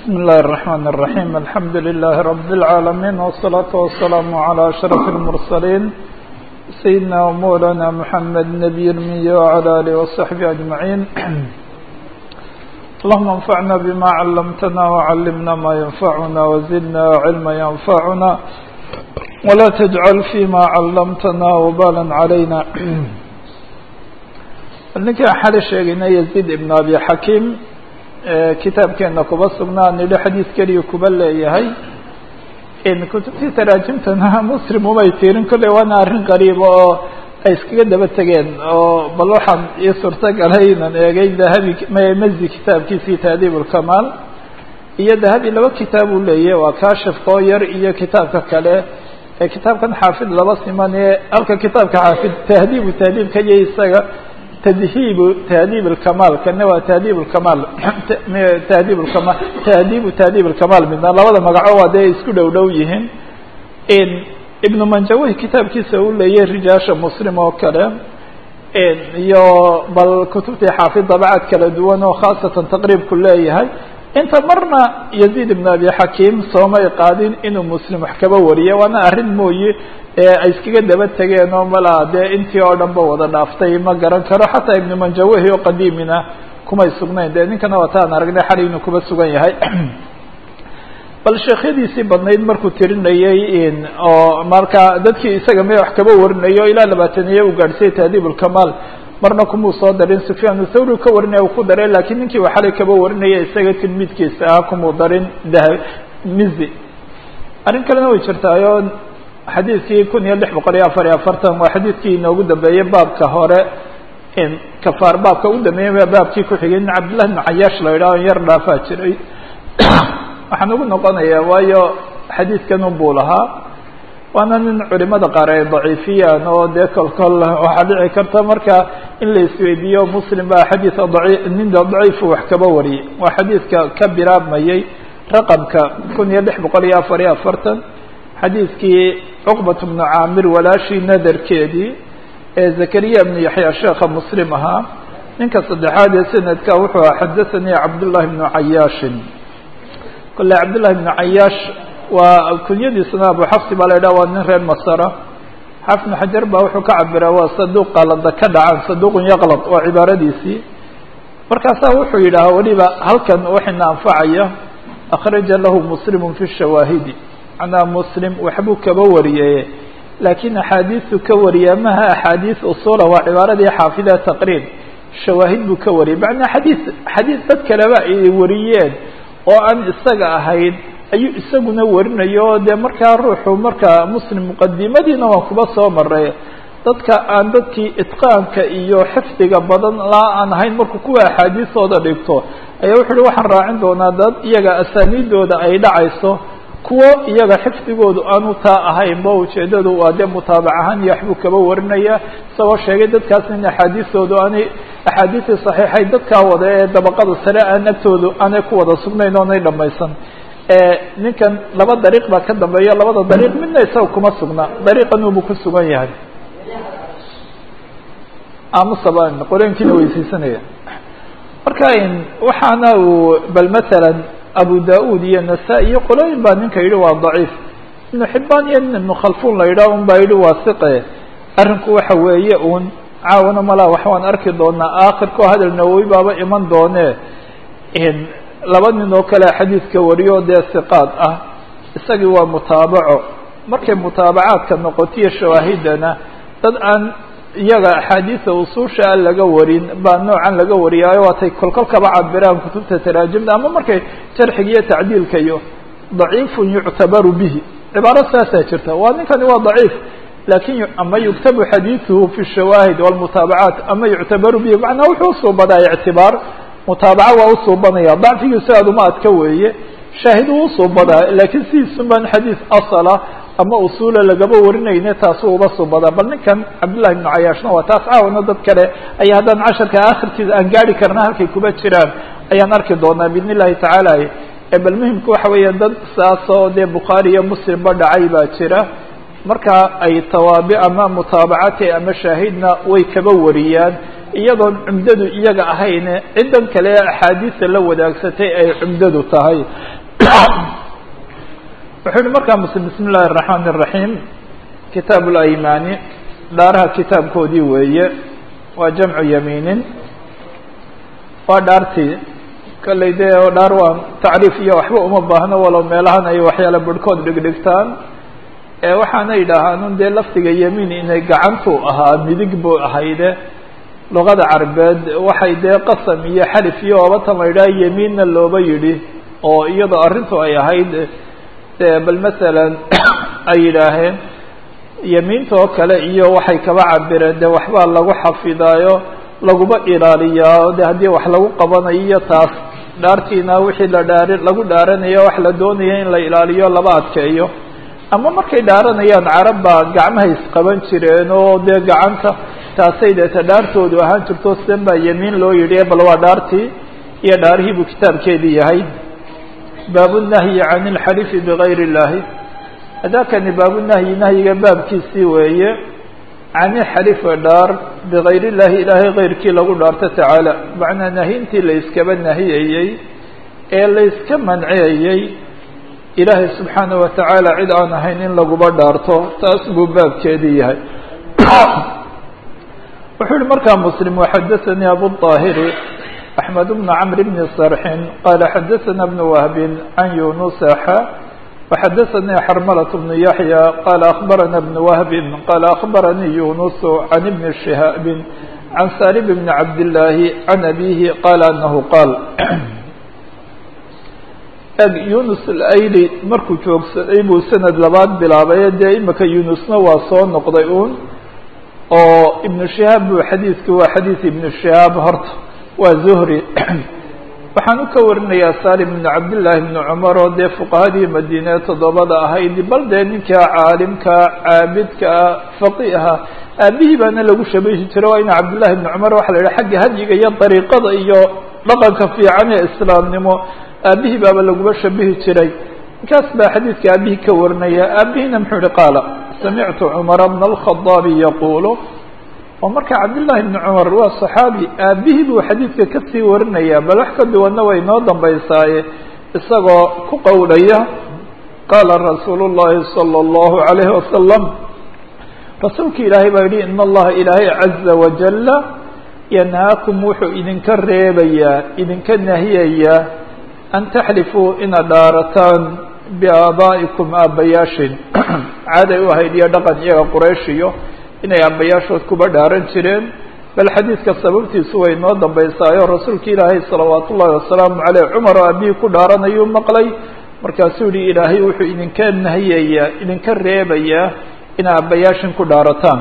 بسم الله الرحمن الرحيم الحمد لله رب العالمين والصلاة والسلام على أشرف المرسلين سيدنا ومولانا محمد نبي المي وعلى آله وصحبه أجمعين اللهم انفعنا بما علمتنا وعلمنا ما ينفعنا وزدنا علما ينفعنا ولا تجعل فيما علمتنا وبالا علينا ninkaan xali sheegayna yaziid ibn abi xakiim kitaabkeena kuba sugnaa nidho xadiis keliya kuba leeyahay kutubtii taraajimtana muslim umay tirin kolley waana arrin qariiba oo ay iskaga daba tegeen oo bal waxaan ii suurto galay inan eegay dahabi mezi kitaabkiisii taadiib ulkamaal iyo dahabi laba kitaab uu leeyahy waa kashifka oo yar iyo kitaabka kale ee kitaabkan xaafid laba siman ee halka kitaabka xaafid tahdiibu tahdiibka iyo isaga tdhiib tahdiib اkamaal kana waa tahdiib اkamaal tahdiib kama tahdiibu tahdiib اkamaal midna labada magaco waa dee isku dhow dhow yihiin ibnu manjawih kitaabkiisa uu leeyahy rijaasha muslim oo kale iyo bal kutubtii xaafid dabcaad kala duwan oo khaasatan taqriibku leeyahay inta marna yaziid ibn abi xakiim soomay qaadin inuu muslim wax kaba wariye waana arrin mooye ay iskaga daba tegeen oo malaa dee intii oo dhan ba wada dhaaftay ma garan karo xataa ibnu manjawahi oo qadiimina kumay sugnayn dee ninkana wataan aragnay xali inuu kuba sugan yahay bal sheekhyadiisii badnayd markuu tirinayey oo marka dadkii isaga me wax kaba warinayo ilaa labaataniye uu gaadhsiyay tahdiib ulkamaal marna kumuu soo darin sufyaan thawri ka warinaya uu ku daray lakiin ninkii uu xalay kaba warinaya isaga tilmiidkiisa ah kumuu darin dah mizi arrin kalena way jirtaayo xadiidkii kun iyo lix boqol iyo afar iyo afartan waa xadiidkii inoogu dambeeyey baabka hore kafaar baabka ugu dambeeyey baabkii kuxigay nin cabdillahi bn cayaash la yidhaho yar dhaafaa jiray waxaan ugu noqonayaa waayo xadiidkan unbuu lahaa waana nin culimada qaar ay daciifiyaan oo dee kol kol waxaa dhici karta marka in la isweydiiyo muslim baa xadiida daci nin daciifu wax kaba wariyay waa xadiidka ka bilaabmayey raqamka kun iyo lix boqol iyo afar iyo afartan xadiidkii cuqbat bnu caamir walaashii nadarkeedii ee zakariya bnu yaxya sheekha muslim ahaa ninka saddexaad ee sanadka wuxuu aha xadathanii cabdullahi bnu cayaashin kole cabdullahi bnu cayaash waa kunyadiisana abu xafsi baa la yidhaha waa nin reer masara xaafid bnu xajar baa wuxuu ka cabiraa waa saduuq qalada ka dhacaan saduuqun yaqlad waa cibaaradiisii markaasaa wuxuu yidhaha weliba halkan waxayna anfacaya akhraja lahu muslimu fi shawaahidi macnaa muslim waxbuu kaba wariyey laakiin axaadiisu ka wariyaa maha axaadiis usula waa cibaaradii xaafida taqriib shawaahid buu ka wariyay macnaa xadiis xadiis dad kaleba ay wariyeen oo aan isaga ahayn ayuu isaguna warinayo dee markaa ruuxu markaa muslim muqadimadiina waan kuba soo maray dadka aan dadkii itqaanka iyo xifdiga badan laa aan ahayn markuu kuwa axaadiisooda dhigto ayaa wuxu uhi waxaan raacin doonaa dad iyaga asaaniidooda ay dhacayso kuwo iyaga xifdigoodu aanu taa ahaynba ujeedadu waa dee mutaabac ahaan iyo waxbuu kaba warinaya isagoo sheegay dadkaas in axaadiistoodu aanay axaadiistii saxiixay dadkaa wada ee dabaqada sare aan agtoodu aanay ku wada sugnayn oonay dhamaysan ninkan laba dariiq baa ka dambeeya labada dariiq midna isaga kuma sugna dariiqan ubuu ku sugan yahay amusaba qoreenkiina weysiisanaya marka waxaana uu bal masalan abu da-ud iyo nasa iyo qolooyin baa ninka yidhi waa daciif ibnu xibaan iyo nin ibnu khalfun la yidhah un baa yidhi waa siqe arrinku waxa weeye un caawana malaa wax waan arki doonaa aakhirkao hadal nawowi baaba iman doone laba nin oo kale xadiidka wariyo dee siqaad ah isagii waa mutaabaco markay mutaabacaadka noqotiyo shawaahidana dad aan iyaga axaadiisa usuusha a laga warin baa noocan laga wariyaayo waatay kolkol kaba cabiraan kutubta taraajimda ama markay jarxiga iyo tacdiilka iyo daciifun yuctabaru bihi cibaaro saasaa jirta waa ninkani waa daciif lakin ama yuktabu xadiiثuhu fi shawaahid wاlmutaabacaat ama yuctabaru bihi macnaa wuxuu usuubadaa ictibaar mutaabaca waa usuubanaya dacfigiisu aad uma adka weeye shaahid uu usuubadaa lakiin sidiisun baan xadiis asala ama usula lagaba warinayne taasu uba suubadaa bal ninkan cabdullahi ibnu cayaashna waa taas caawana dad kale ayaa haddaan casharka akhirkiisa aan gaari karna halkay kuba jiraan ayaan arki doonaa biidn illahi tacaala bal muhimka waxa weeya dad saasoo dee bukhaari iyo muslimba dhacay baa jira marka ay tawaabi ama mutaabacati ama shaahidna way kaba wariyaan iyadoon cumdadu iyaga ahayne ciddan kale ee axaadiista la wadaagsatay ay cumdadu tahay wuxuu yihi markaa muslim bismi illahi الرaحmaan الرaحيim kitaab اlaymaani dhaaraha kitaabkoodii weeye waa jamcu yamiinin waa dhaartii kolley dee oo dhaar waa tacriif iyo waxba uma baahno walow meelahan ay waxyaala barhkood dhigdhigtaan waxaana yidhaahaan dee lafdiga yamiin inay gacantu ahaa midig buu ahayde luqada carbeed waxay dee qasam iyo xalif iyo oobatan la yidhaha yamiinna looba yidhi oo iyadoo arrintu ay ahayd bal masalan ay yidhaaheen yamiinta oo kale iyo waxay kaba cabireen de waxbaa lagu xafidaayo laguba ilaaliyaa de haddii wax lagu qabanayo iyo taas dhaartiina wixii la dhaari lagu dhaaranayo wax la doonaya in la ilaaliyo laba adkeeyo ama markay dhaaranayaan carab baa gacmaha isqaban jireen oo dee gacanta taasay deeta dhaartoodu ahaan jirto sidan baa yamiin loo yidhi bal waa dhaartii iyo dhaarihii buu kitaabkeedii yahay baabunahyi can ilxalifi bigayr illahi adakani baabunahyi nahyiga baabkiisii weeye can ilxalifi dhaar bigayr illahi ilaahay keyrkii lagu dhaarto tacaala macnaa nahyintii la iskaba nahiyayey ee la iska manciyayey ilaahay subxaanaه wa tacaala cid aan ahayn in laguba dhaarto taas buu baabkeedii yahay wuxuu yihi markaa mslim وxadaثnii abu الطاahiri أحmed بن cمr بن صrxin qala xadaثna بن wهb عan yuنuس xa وxadaثnii xrmlة بن yaحyى qala أخbarana بن wهb qala أخbaranii yuنuس عan بn شhihاab عan salim بn cabd الlahi عan abيhi qala anahu qaal eg yunus alayli markuu joogsaday buu sanad labaad bilaabay dee imika yunusna waa soo noqday uun oo ibnu shihaab buu xadiidku waa xadiid ibnu shihaab horta waa zuhri waxaan u ka warinayaa salim ibnu cabdillaahi ibnu cumar oo dee fuqahadii madiine toddobada ahayd bal dee ninkaa caalimka caabidka faqiiha aabihii baana lagu shabahi jiray waa ina cabdillahi ibnu cumar waxa la yidhaha xagga hadyiga iyo dariiqada iyo dhaqanka fiican ee islaamnimo aabihii baaba laguba shabihi jiray ninkaas baa xadiidka aabihii ka warinaya aabihiina muxuu yihi qaala samictu cumara bna alkhadaabi yaquulu oo marka cabdillahi bni cumar waa saxaabi aabihii buu xadiidka kasii warinaya bal wax ka duwanna way noo dambaysaaye isagoo ku qowlaya qaala rasuulu llahi salى اllahu alayhi wasalam rasuulka ilaahay baa yihi in allaha ilaahay caza wajala yanhaakum wuxuu idinka reebayaa idinka nahiyayaa an taxlifuu inaad dhaarataan biaabaa'ikum aabbayaashin caaday u ahayd iyo dhaqan iyaga qurayshiyo inay aabbayaashood kuba dhaaran jireen bal xadiidka sababtiisu way noo dambaysaayo rasuulka ilaahay salawaat ullahi wasalaamu caleyh cumar oo aabihii ku dhaaranayuu maqlay markaasuu yihi ilaahay wuxuu idinka nahiyayaa idinka reebayaa ina aabbayaashin ku dhaarataan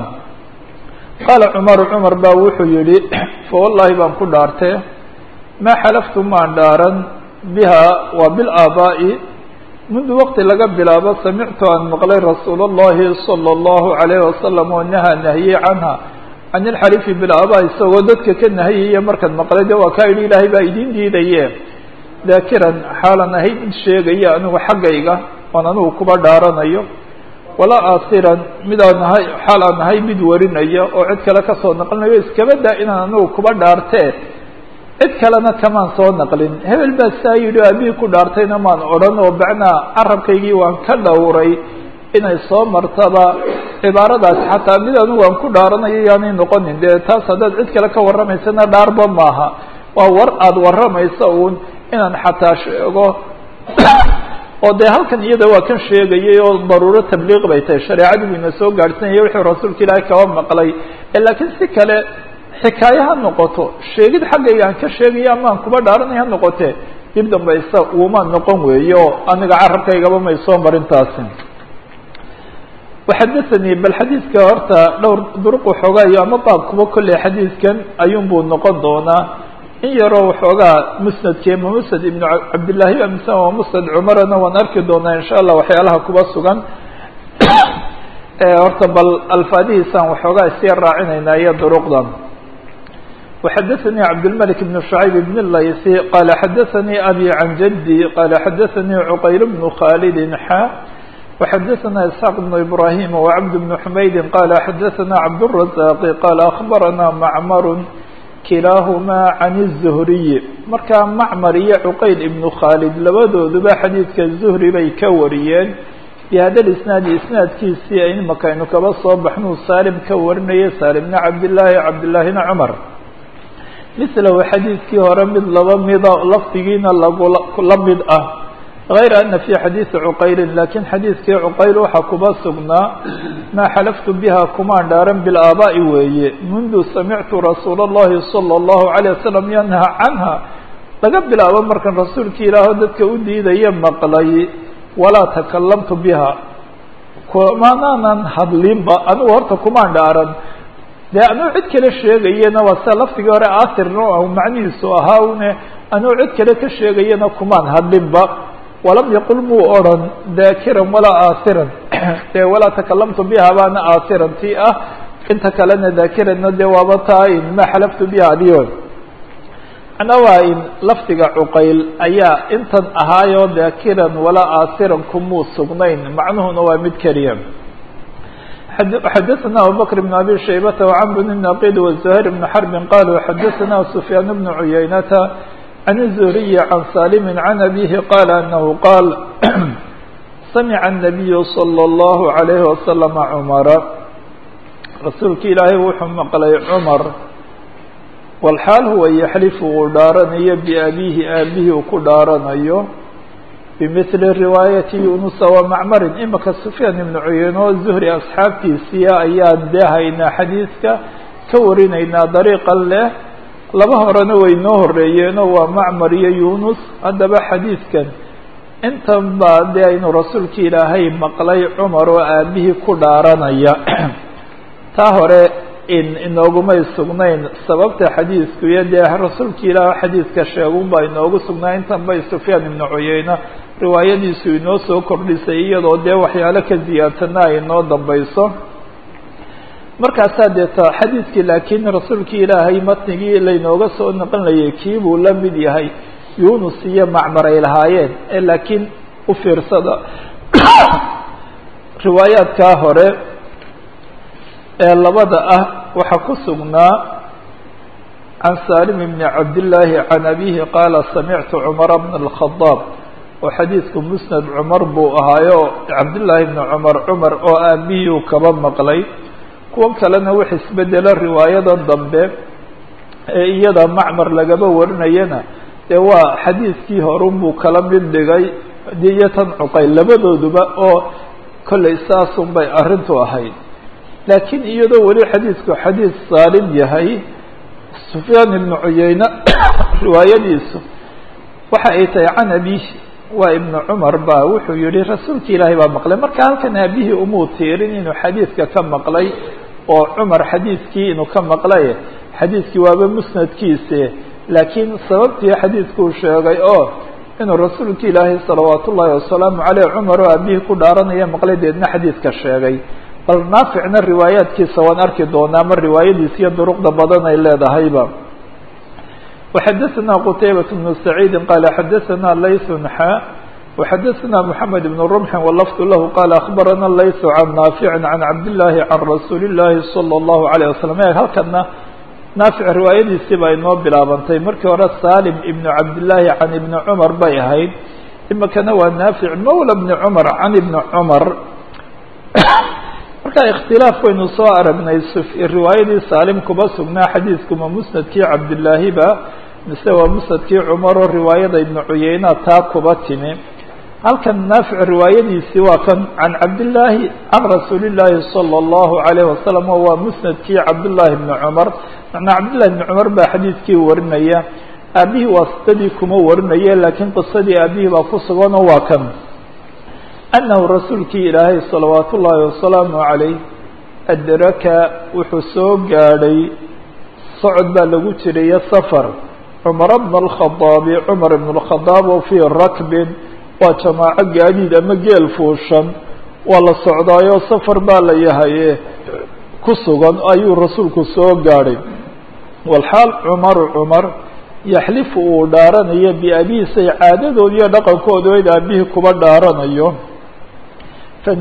qaala cumaru cumar baa wuxuu yihi fa wallahi baan ku dhaartee maa xalaftu maan dhaaran biha waa bilaabaa'i mundu waqti laga bilaabo samictu aan maqlay rasuul اllahi salى اllahu alayh wasalam oo nahaa nahiyey canha can ilxalifi bilaabaa isagoo dadka ka nahiyaya markaad maqlay de waa kaa yidhi ilaahay baa idiin diidaye daakiran xaalan ahayd mid sheegaya anigu xaggayga oon anigu kuba dhaaranayo walaa aasiran midaan ahay xaal aan ahay mid warinaya oo cid kale kasoo naqlinayo iskaba daa inaan anigu kuba dhaartee cid kalena kamaan soo naqlin hebel baa saa yidhi o aabihii ku dhaartayna maan odhan oo bacnaa carabkaygii waan ka dhowray inay soo martaba cibaaradaasi xataa mid anigu aan ku dhaaranayo yaanay noqonin dee taas haddaad cid kale ka warramaysana dhaarba maaha waa war aada warramaysa uun inaan xataa sheego oo dee halkan iyada waa kan sheegayay oo daruuro tabliiq bay tahay shareecadii buu ina soo gaadhsanayay wuxuu rasuulka ilaahay kaba maqlay laakiin si kale xikaaye ha noqoto sheegid xaggayga aan ka sheegaya amaan kuba dhaaranay ha noqotee dib dambaysa uuma noqon weeyo aniga carabkaygaba may soo marintaasi waxadahanii bal xadiidka horta dhowr duruq waxoogaayo ama baabkuba kolley xadiidkan ayuunbuu noqon doonaa in yaroo waxoogaa musnadkee ma musnad ibnu cabdillaahi mise waa musnad cumarana waan arki doonaa insha allah waxyaalaha kuba sugan horta bal alfaadihiisaan waxoogaa isya raacinaynaa iyo duruqdan وxdثnي cبدالملك بن شhعيب بن الlayثي qال xdثnي أbي عن جدي qال xdثnي عqyل بن khالد xا وxdثnا إسحاq بن إبراهيم وعبد بن حمyد qال xdثnا cبدالرزاق qال أخبرnا معmر kilaahumaa can الzuhriyi markaa macmar iyo cuqayl ibnu khaalid labadooduba xadiidka zuhri bay ka wariyeen bihada isnaadi isnaadkiisii imaka aynu kaba soo baxnuu saalim ka warinayay saalimna cabdillaahi cabdillaahina cumar mislahu xadiidkii hore mid laba mida lafdigiina lagula mid ah غayra ana fi xadiidi cuqaylin lakiin xadiidkii cuqayl waxaa kuba sugnaa maa xalaftu biha kumaan dhaaran bilaabaa'i weeye mundu samictu rasuula اllahi salى اllahu عalيه wasalam yanha canha laga bilaabo markan rasuulkii ilaaho dadka u diidaya maqlay walaa takalamtu biha kumanaanan hadlinba anigu horta kumaan dhaaran dee anuu cid kale sheegayana waa sida lafdigii hore aasirna macnihiisu ahaa une anuu cid kale ka sheegayana kumaan hadlinba walam yaqul muu odran daakiran walaa aasiran dee walaa takalamtu biha baana aasiran ti ah inta kalena daakiranna dee waaba taa in maa xalaftu biha adiyo macnaa waa in lafdiga cuqayl ayaa intan ahaayoo daakiran walaa aasiran kumuu sugnayn macnuhuna waa mid keliya xadaثna abubakr بn abi shaybata وcmr bn naqid وزuhayr bn xrbi qaluu xadaثna sufyaan bn cuyaynata عن الزهري عن سالم عن أبيه قال أنه قال سمع النبي صلى الله عليه وسلم عمر رasuulki ilaahay wuxuu maqlay cmar والxaal huwa yaxlif uu dhaaranayo بأbihi aabihii uu ku dhaaranayo bmثli riwaayaةi yunusa وmacmarin imaka سufyaan iبn cuyeyne oo zuhri asxaabtiisiia ayaan dee haynaa xadiidka ka warinaynaa dariiqan leh laba horena way noo horeeyeenoo waa macmar iyo yunus haddaba xadiidkan intan baa dee aynu rasuulki ilaahay maqlay cumar oo aabihii ku dhaaranaya taa hore in inoogumay sugnayn sababta xadiidku iyo dee rasuulki ilaah xadiidka sheegun baa inoogu sugnaa intan bay sufyaan ibnu cuyeyne riwaayadiisu inoo soo kordhisay iyadoo dee waxyaalo ka ziyaadsanna ay inoo dambayso markaasaa deeta xadiidkii laakiin rasuulkii ilaahay matnigii laynooga soo naqlinayay kii buu la mid yahay yunus iyo macmar ay lahaayeen ee laakiin u fiirsada riwaayaadkaa hore ee labada ah waxaa ku sugnaa can salim bni cabdillaahi can abihi qaala samictu cumara bna alkhadaab oo xadiidku musnad cumar buu ahaayo cabdillaahi bni cumar cumar oo aabihii uu kaba maqlay kuwan kalena wax isbedelo riwaayadan dambe ee iyada macmar lagaba warinayana dee waa xadiidkii horunbuu kala mid dhigay iyo tan cuqayl labadooduba oo kollay saasun bay arrintu ahayd laakiin iyadoo weli xadiidku xadiid saalim yahay sufyaan ibnu cuyeyne riwaayadiisu waxa ay tahay can abihi waa ibnu cumar ba wuxuu yihi rasuulki ilaahay baa maqlay marka halkan aabihii umuu tiirin inuu xadiidka ka maqlay oo cumar xadiidkii inuu ka maqlay xadiidkii waaba musnadkiise laakiin sababtii xadiidkuu sheegay oo inuu rasuulki ilaahay salawaat ullaahi wasalaamu caleyh cumar oo aabihii ku dhaaranaya maqlay deedna xadiidka sheegay bal naaficna riwaayaadkiisa waan arki doonaa ma riwaayadiis iyo duruqda badan ay leedahayba وxadثna qتaybaة بن سعيidi qال xadثna layث xا وxadثna محamed بن رمح واللفظ lah qال أخbarana layث عن ناaفع عن cabdاللahi عن رasuuل الlahi صلى الله عليه وسلم e halkana naafic riwaayadiisii baa inoo bilaabantay markii hore salim iبn cabdاللahi عan iبn cmar bay ahayd imikana waa naafic mawlى بن cmar can iبn cmar marka اkhtilaaf waynu soo aragnay riwaayadii salim kuba sugnaa xadiidkuma musnadkii cabdالlaahi ba mise waa musnadkii cumar oo riwaayada ibnu cuyeyna taa kuba timi halkan naafic riwaayadiisii waa kan can cabdillaahi can rasuuli llaahi salى اllahu عalayh wasalam oo waa musnadkii cabdullaahi ibni cumar macnaa cabdillahi ibni cumar baa xadiidkii warinaya aabihii waasitadii kuma warinaye laakiin qisadii aabihii baa ku suganoo waa kan annahu rasuulkii ilaahay salawaat ullaahi wasalaamu calayh adraka wuxuu soo gaadhay socod baa lagu jirayo safar cumara bna alkhadaabi cumar ibn اlkhadaab oo fii rakbin waa jamaaco gaadiid ama geel fuushan waa la socdaayo safar baa la yahaye ku sugan ayuu rasuulku soo gaadhay walxaal cumaru cumar yaxlifu uu dhaaranayo biabiisay caadadood iyo dhaqankooda id aabihii kuba dhaaranayo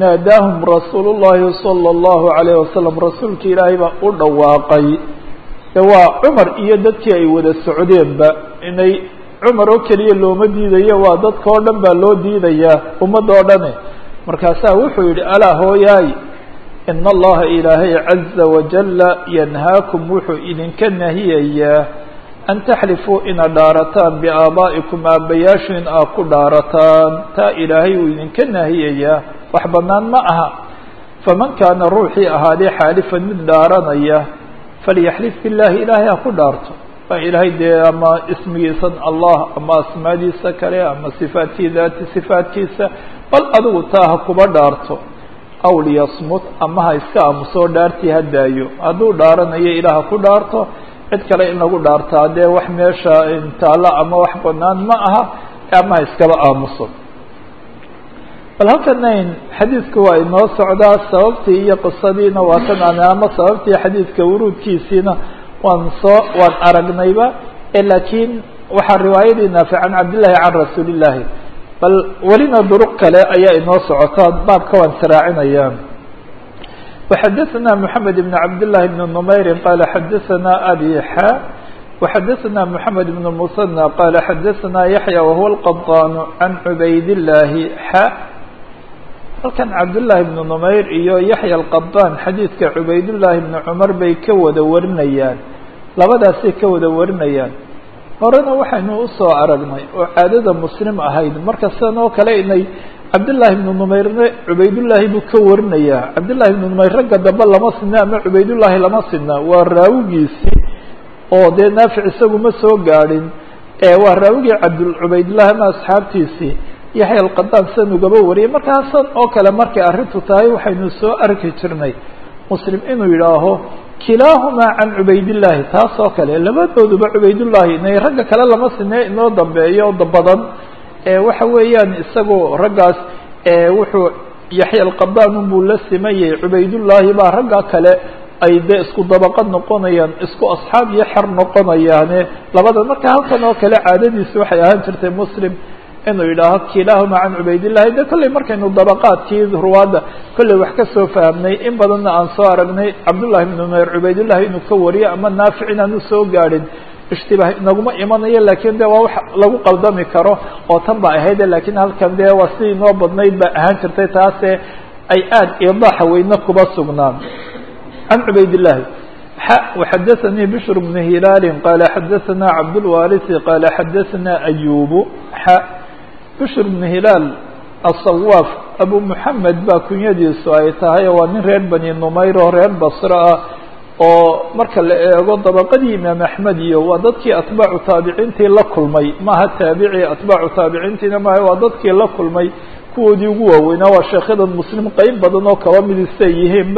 fanaadaahum rasuulu llaahi salى اllahu عalayh wasalam rasuulki ilaahay baa u dhawaaqay de waa cumar iyo dadkii ay wada socdeenba inay cumar oo keliya looma diidayo waa dadka oo dhan baa loo diidayaa ummadda oo dhane markaasaa wuxuu yidhi alaa hooyaay ina allaha ilaahay caza wajala yanhaakum wuxuu idinka nahiyayaa an taxlifuu ina dhaarataan biaabaa'ikum aabbayaashu in aad ku dhaarataan taa ilaahay uu idinka nahiyayaa wax bannaan ma aha faman kaana ruuxii ahaadee xaalifan mid dhaaranaya falyaxlif billahi ilaahay ha ku dhaarto waa ilaahay dee ama ismigiisan allah ama asmaadiisa kale ama sifaadkii daati sifaadkiisa bal adigu taa ha kuba dhaarto aw liyasmut ama ha iska aamusoo dhaartii ha daayo hadduu dhaaranayo ilaah ha ku dhaarto cid kale in lagu dhaartaa dee wax meesha taalla ama wax banaan ma aha ama ha iskaba aamuso bal halkanayn xadiidku waa inoo socdaa sababtii iyo qisadiina waa tan aan ama sababtii xadiidka wuruudkiisiina waan soo waan aragnayba laakiin waxaa riwaayadii naafic can cabdillahi can rasuuli illahi bal welina duruq kale ayaa inoo socotaa baabka waan saraacinaya وxadثna محamed بن cabd للhi بن نmayri qala xadaثna abi xa وxadaثna محamed بن المثنى qala xadaثna yaحyى wahuwa الqطاn can cubayd الlahi xa halkan cabdالlahi بن نmayr iyo yaحyى الqطاn xadiidka cubayd الlahi بن cmar bay ka wada warinayaan labadaasay ka wada warinayaan horena waxaynu usoo aragnay oo caadada muslim ahayd marka sidan oo kale inay cabdالlahi بن نmayrne cubaydullaahi buu ka warinayaa cabdالlahi بن نmayr ragga dambe lama sina ama cubaydullaahi lama sina waa raawigiisii oo dee naafic isagu ma soo gaadhin waa raawigii cabd cubaydullahi ama asxaabtiisii yaxya alqadaan sidan ugaba wariyay markaasan oo kale markay arrintu tahay waxaynu soo arki jirnay muslim inuu yidhaaho kilaahumaa can cubaydillahi taas oo kale labadooduba cubaydullaahi inay ragga kale lama sine inoo dambeeyo badan waxa weeyaan isagoo raggaas wuxuu yaxya alqadaan unbuu la simayay cubaydullaahi baa ragga kale ay dee isku dabaqad noqonayaan isku asxaab iyo xer noqonayaane labada marka halkan oo kale caadadiisi waxay ahaan jirtay muslim inuu yidhaaho kilaahuma can cubaydillahi de kolley markaynu dabaqaadkii ruwaadda kolley wax ka soo fahamnay in badanna aan soo aragnay cabdullahi bnu numayr cubaydullahi inuu ka wariyo ama naafic inaanu soo gaadhin ishtibaah inaguma imanayo lakin de waa wax lagu qaldami karo oo tan ba ahayde lakin halkan de waa sidii inoo badnayd ba ahaan jirtay taase ay aad idaaxa weyne kuba sugnaan can cubaydillahi xa وxadaثanii bشhr بن hilaali qala xadaثana cabdالwarisi qala xadaثana ayubu xa bشhr بن hilaal aلصawaaf abu mحamed baa kunyadiisu ay tahay waa nin reer bani numayr oo reer basro ah oo marka la eego dabaqadii imaam axmed iyo waa dadkii atbaacu taabiciintii la kulmay maaha taabici atbaacu taabiciintiina maaha waa dadkii la kulmay kuwoodii ugu waaweynaa waa sheekyadan muslim qeyb badan oo kaba midisay yihiinba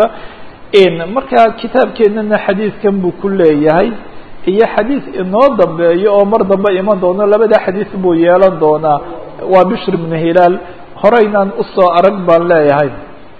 marka kitaabkeenana xadiidkan buu ku leeyahay iyo xadiid inoo dambeeyo oo mar dambe iman doono labada xadiid buu yeelan doonaa waa bishr ibnu hilaal horeynaan usoo arag baan leeyahay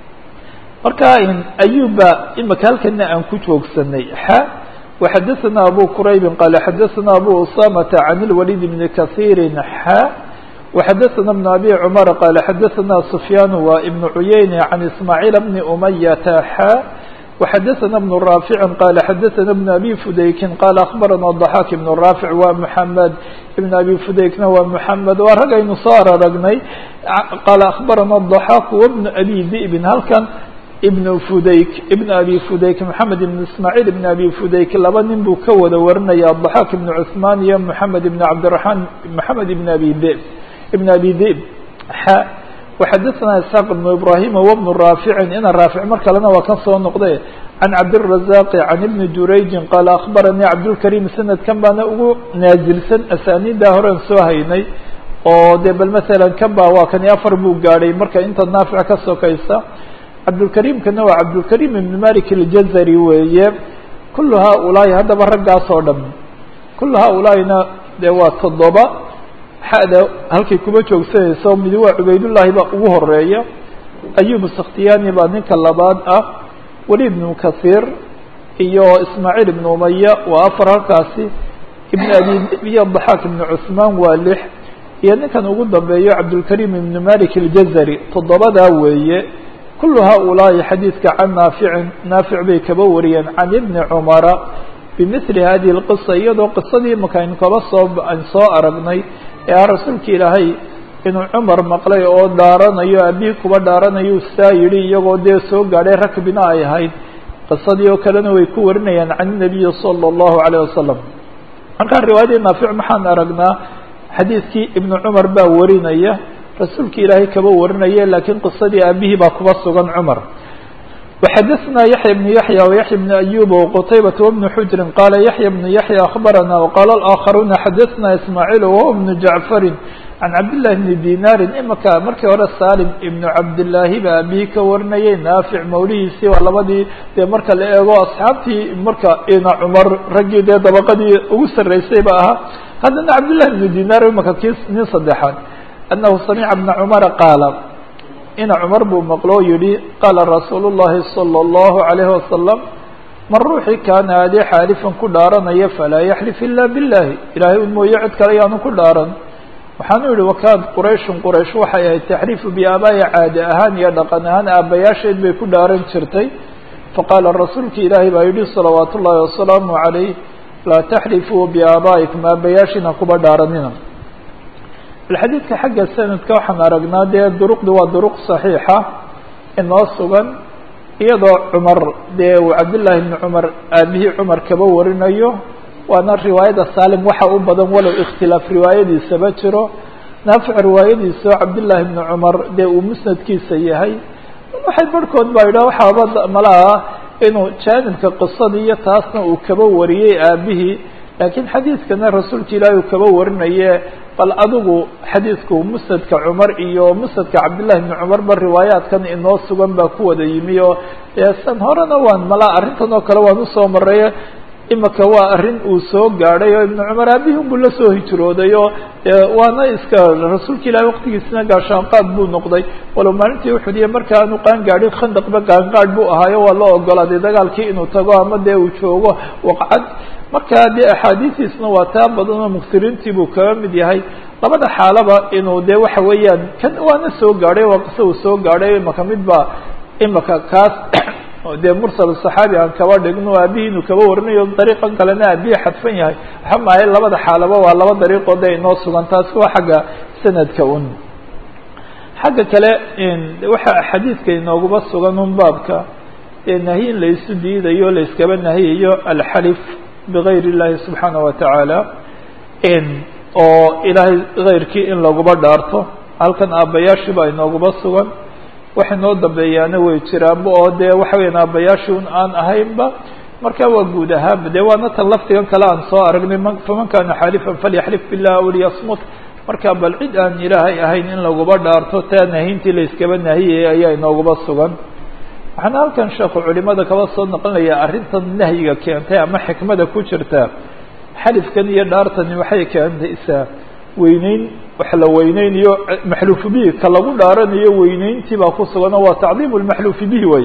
marka ayuba imika halkana aan ku joogsanay xa وxadaثna abu quraybi qala xadaثna abu usamata can اlwalid bni kahiiri xa وxadaثna بn abi cmar qala xadaثna sufyaan wa ibn cuyeyne can ismaaعiil bni umayata xa وxadaثna بن raafici qala xadaثna بn abi fudaykin qala aخbarana ضaxaak ibn raafic wa mحamed ibn abi fudaykna waa mحamed waa ragaynu soo araragnay qala aخbarana ضaxaak wbn abi di'bin halkan ibn fudayk ibn abi fudayk moxamed ibn ismaaciil ibn abi fudayk laba nin buu ka wada warinaya ضaxaak ibn cuثmaan iyo moxamed ibn cabdiraحmaan moxamed ibn abi dib ibn abi dib xa وxadaثna isxaaq ibn ibrahima wbn raaficin ina raafic mar kalena waa kan soo noqde can cabdiلrazaqi can ibni durayjin qaala akhbaranii cabdulkarim sanadkan baana ugu naazilsan asaaniida horen soo haynay oo de bal masalan kan ba waa kani afar buu gaadhay marka inta naafic ka sokaysa cabdulkarimkana waa cabdulkarim ibn malik اljazari weeye kulu haulaai haddaba raggaas oo dham kulu haulaahina de waa toddoba xada halkay kuma joogsanayso midi waa cubaydullaahi baa ugu horeeya ayub sakhtiyani baa ninka labaad ah waliid ibnu kahiir iyo ismaaciil ibnu umaya waa afar halkaasi ibn abi iyo daxaak ibnu cuثmaan waa lix iyo ninkan ugu dambeeyo cabdulkarim ibn malik اljazari toddobadaa weeye kulu haulaai xadiidka can naaficin naafic bay kaba wariyeen can ibni cumara bimili hadihi اlqisa iyadoo qisadii imaka aynu kaba soo an soo aragnay ee ah rasuulka ilaahay inuu cumar maqlay oo dhaaranayo abihi kuba dhaaranayo saa yidhi iyagoo dee soo gaadhay rakbina ay ahayd qisadii oo kalena way ku warinayaan can الnabiyi salى الlahu عalيه wasalam markaa riwaayadii naafic maxaan aragnaa xadiidkii ibnu cumar baa warinaya rasuulka ilaahay kaba warinaya laakiin qisadii aabihii baa kuba sugan cumar وxadثna yaحyى بن yaحyى وyaحyى بن أyوب وqتayبة وبن xujri qala yaحyى بن yaحyى أخbarana وqala الآkخaruna xadثna ismاعيل وهو بن jaعفari can cabdاللahi بn dinari imaka markii hore salim ibn cabdالlaahi ba abihi ka warinayay naafic mawlihiisii waa labadii dee marka la eego asxaabtii marka ina cumar raggii dee dabaqadii ugu saraysay ba ahaa haddana cabdالlahi بn dinar imaka ki nin saddexaad أnahu samca بna cmara qaala ina cumar buu maqloo yihi qaala rasuul الlahi salى الlahu عalayه wasalam man ruuxii kaana adee xaalifan ku dhaaranaya falaa yaxlif ila biاllahi ilahay un mooye cid kale yaanu ku dhaaran waxaanu yihi wakaad qurayshun quraysh waxay ahayd taxriifu biaabaaya caadi ahaan iyo dhaqan ahaan aabbayaasheed bay ku dhaaran jirtay faqaala rasuulka ilaahay baa yihi salawaat ullahi wasalaamu عalayh laa taxrifuu biaabaa'ikum aabbayaashina kuba dhaaranina xadiidka xagga sanadka waxaan aragnaa dee duruqdi waa duruq صaxiixa inoo sugan iyadoo cumar dee uu cabdالlahi bni cumar aabihii cumar kaba warinayo waana riwaayada salim waxa u badan walow ikhtilaaf riwaayadiisaba jiro naafic riwaayadiisa oo cabdالlahi bni cumar dee uu musnadkiisa yahay waxay barhkood baa yidhah waxaaba malaha inuu jaanibka qisadii iyo taasna uu kaba wariyey aabihii laakiin xadiidkana rasuulka ilaahi uu kaba warinaye bal adigu xadiidku musnadka cumar iyo musnadka cabdillahi bni cumar ba riwaayaadkan inoo sugan baa ku wada yimi oo san horena waan malaa arrintan oo kale waan usoo maray imika waa arrin uu soo gaadhay oo ibnu cumar aabihii unbuu la soo hijrooday oo waana iska rasuulka ilaahi waqtigiisina gaashaanqaad buu noqday walow maalintii uxudiya marka aanu qaan gaadhin khandaqba qaanqaadh buu ahaayo waa loo ogolaaday dagaalkii inuu tago ama dee uu joogo waqcad marka dee axaadiistiisna waa taa badan oo muktiriintii buu kaga mid yahay labada xaalaba inuu dee waxa weeyaan kan waana soo gaadhay waa qiso uu soo gaadhay imaka mid ba imaka kaas dee mursal صaxaabi aan kaba dhigno aabihii inuu kaba warinayo dariiqan kalena aabihii xadfan yahay waxa maahay labada xaalaba waa laba dariiqoo de inoo sugan taasi waa xagga sanadka un xagga kale waxa xadiidka inoogaba sugan un baabka ee nahi in laysu diidayo layskaba nahiyayo alxalif bigayr اllahi subxaanaه watacaala oo ilaahay gayrkii in laguba dhaarto halkan aabbayaashii baa inooguba sugan wax inoo dambeeyaana way jiraanba oo dee waxa weyan aabbayaashii un aan ahaynba marka waa guud ahaanba dee waana tan lafdigan kale aan soo aragnay faman kana xaalifan falyaxlif bilah aw liyasmut marka bal cid aan ilaahay ahayn in laguba dhaarto taa nahintii layskaba nahiyaya ayaa inooguba sugan waxaana halkan sheekhu culimada kaba soo naqlinaya arrintan nahyiga keentay ama xikmada ku jirta xalifkan iyo dhaartani waxay keentaysaa weyneyn wax la weyneynayo maxluufu bihi ka lagu dhaaranayo weyneyntii baa ku sugano waa tacdiim lmaxluufi bihi way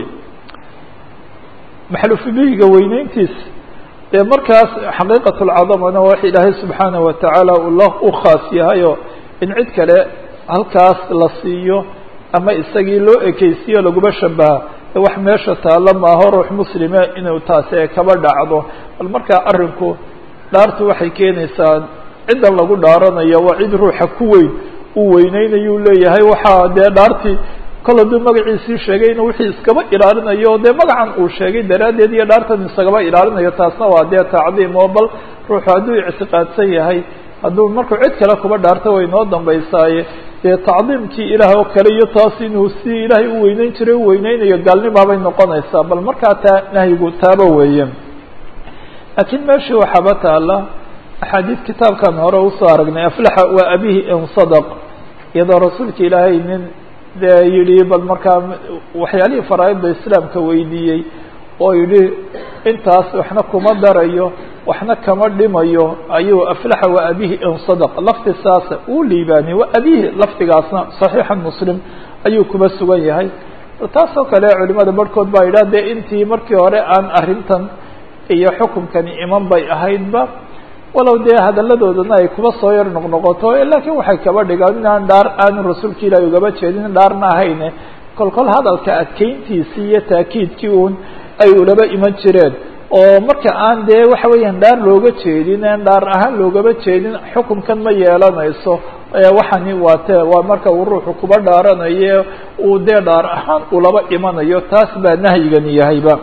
maxluufu bihiga weyneyntiis dee markaas xaqiiqat lcadamana wax ilaahay subxaanaه watacaala ula u khaas yahayo in cid kale halkaas la siiyo ama isagii loo ekeysiyo laguma shabaha wax meesha taalla maaho ruux muslime inuu taasi ee kaba dhacdo bal markaa arrinku dhaartu waxay keenaysaa ciddan lagu dhaaranayo waa cid ruuxa ku weyn uu weyneynayu leeyahay waxaa dee dhaartii kol hadduu magaciisii sheegay inuu wixii iskaba ilaalinayo dee magacan uu sheegay daraaddeed iyo dhaartan isagaba ilaalinayo taasna waa dee tacdiim oo bal ruuxu hadduu ictiqaadsan yahay hadduu markuu cid kale kuba dhaarto way noo dambaysaaye dee tacdiimkii ilaah oo kale iyo taas inuu si ilaahay u weyneyn jiray u weyneynayo gaalnimaabay noqonaysaa bal markaa taa nahyigu taaba weeye laakiin meeshii waxaaba taala axaadiid kitaabkan hore usoo aragnay aflaxa waa abihi in sadaq iyadoo rasuulka ilaahay nin dee yidhi bal markaa waxyaalihii faraaidda islaamka weydiiyey oo yidhi intaas waxna kuma darayo waxna kama dhimayo ayuu aflaxa waa abihi in sadaq lafti saasa uu liibaaniyey waa abihi lafdigaasna saxiixa muslim ayuu kuma sugan yahay taasoo kale culimada barhkood baa yidhah dee intii markii hore aan arrintan iyo xukunkani iman bay ahaydba walow dee hadalladoodana ay kuba soo yar noqnoqoto laakiin waxay kaba dhigaan inaan dhaar aanu rasuulka ilaahi ugaba jeedin dhaarna ahayne kol kol hadalka adkeyntiisii iyo taakiidkii uun ay ulaba iman jireen oo marka aan dee waxa weeyaan dhaar looga jeedin aan dhaar ahaan loogama jeedin xukunkan ma yeelanayso waxani waa te waa marka uu ruuxu kuba dhaaranayo uu dee dhaar ahaan ulaba imanayo taas baa nahyigani yahayba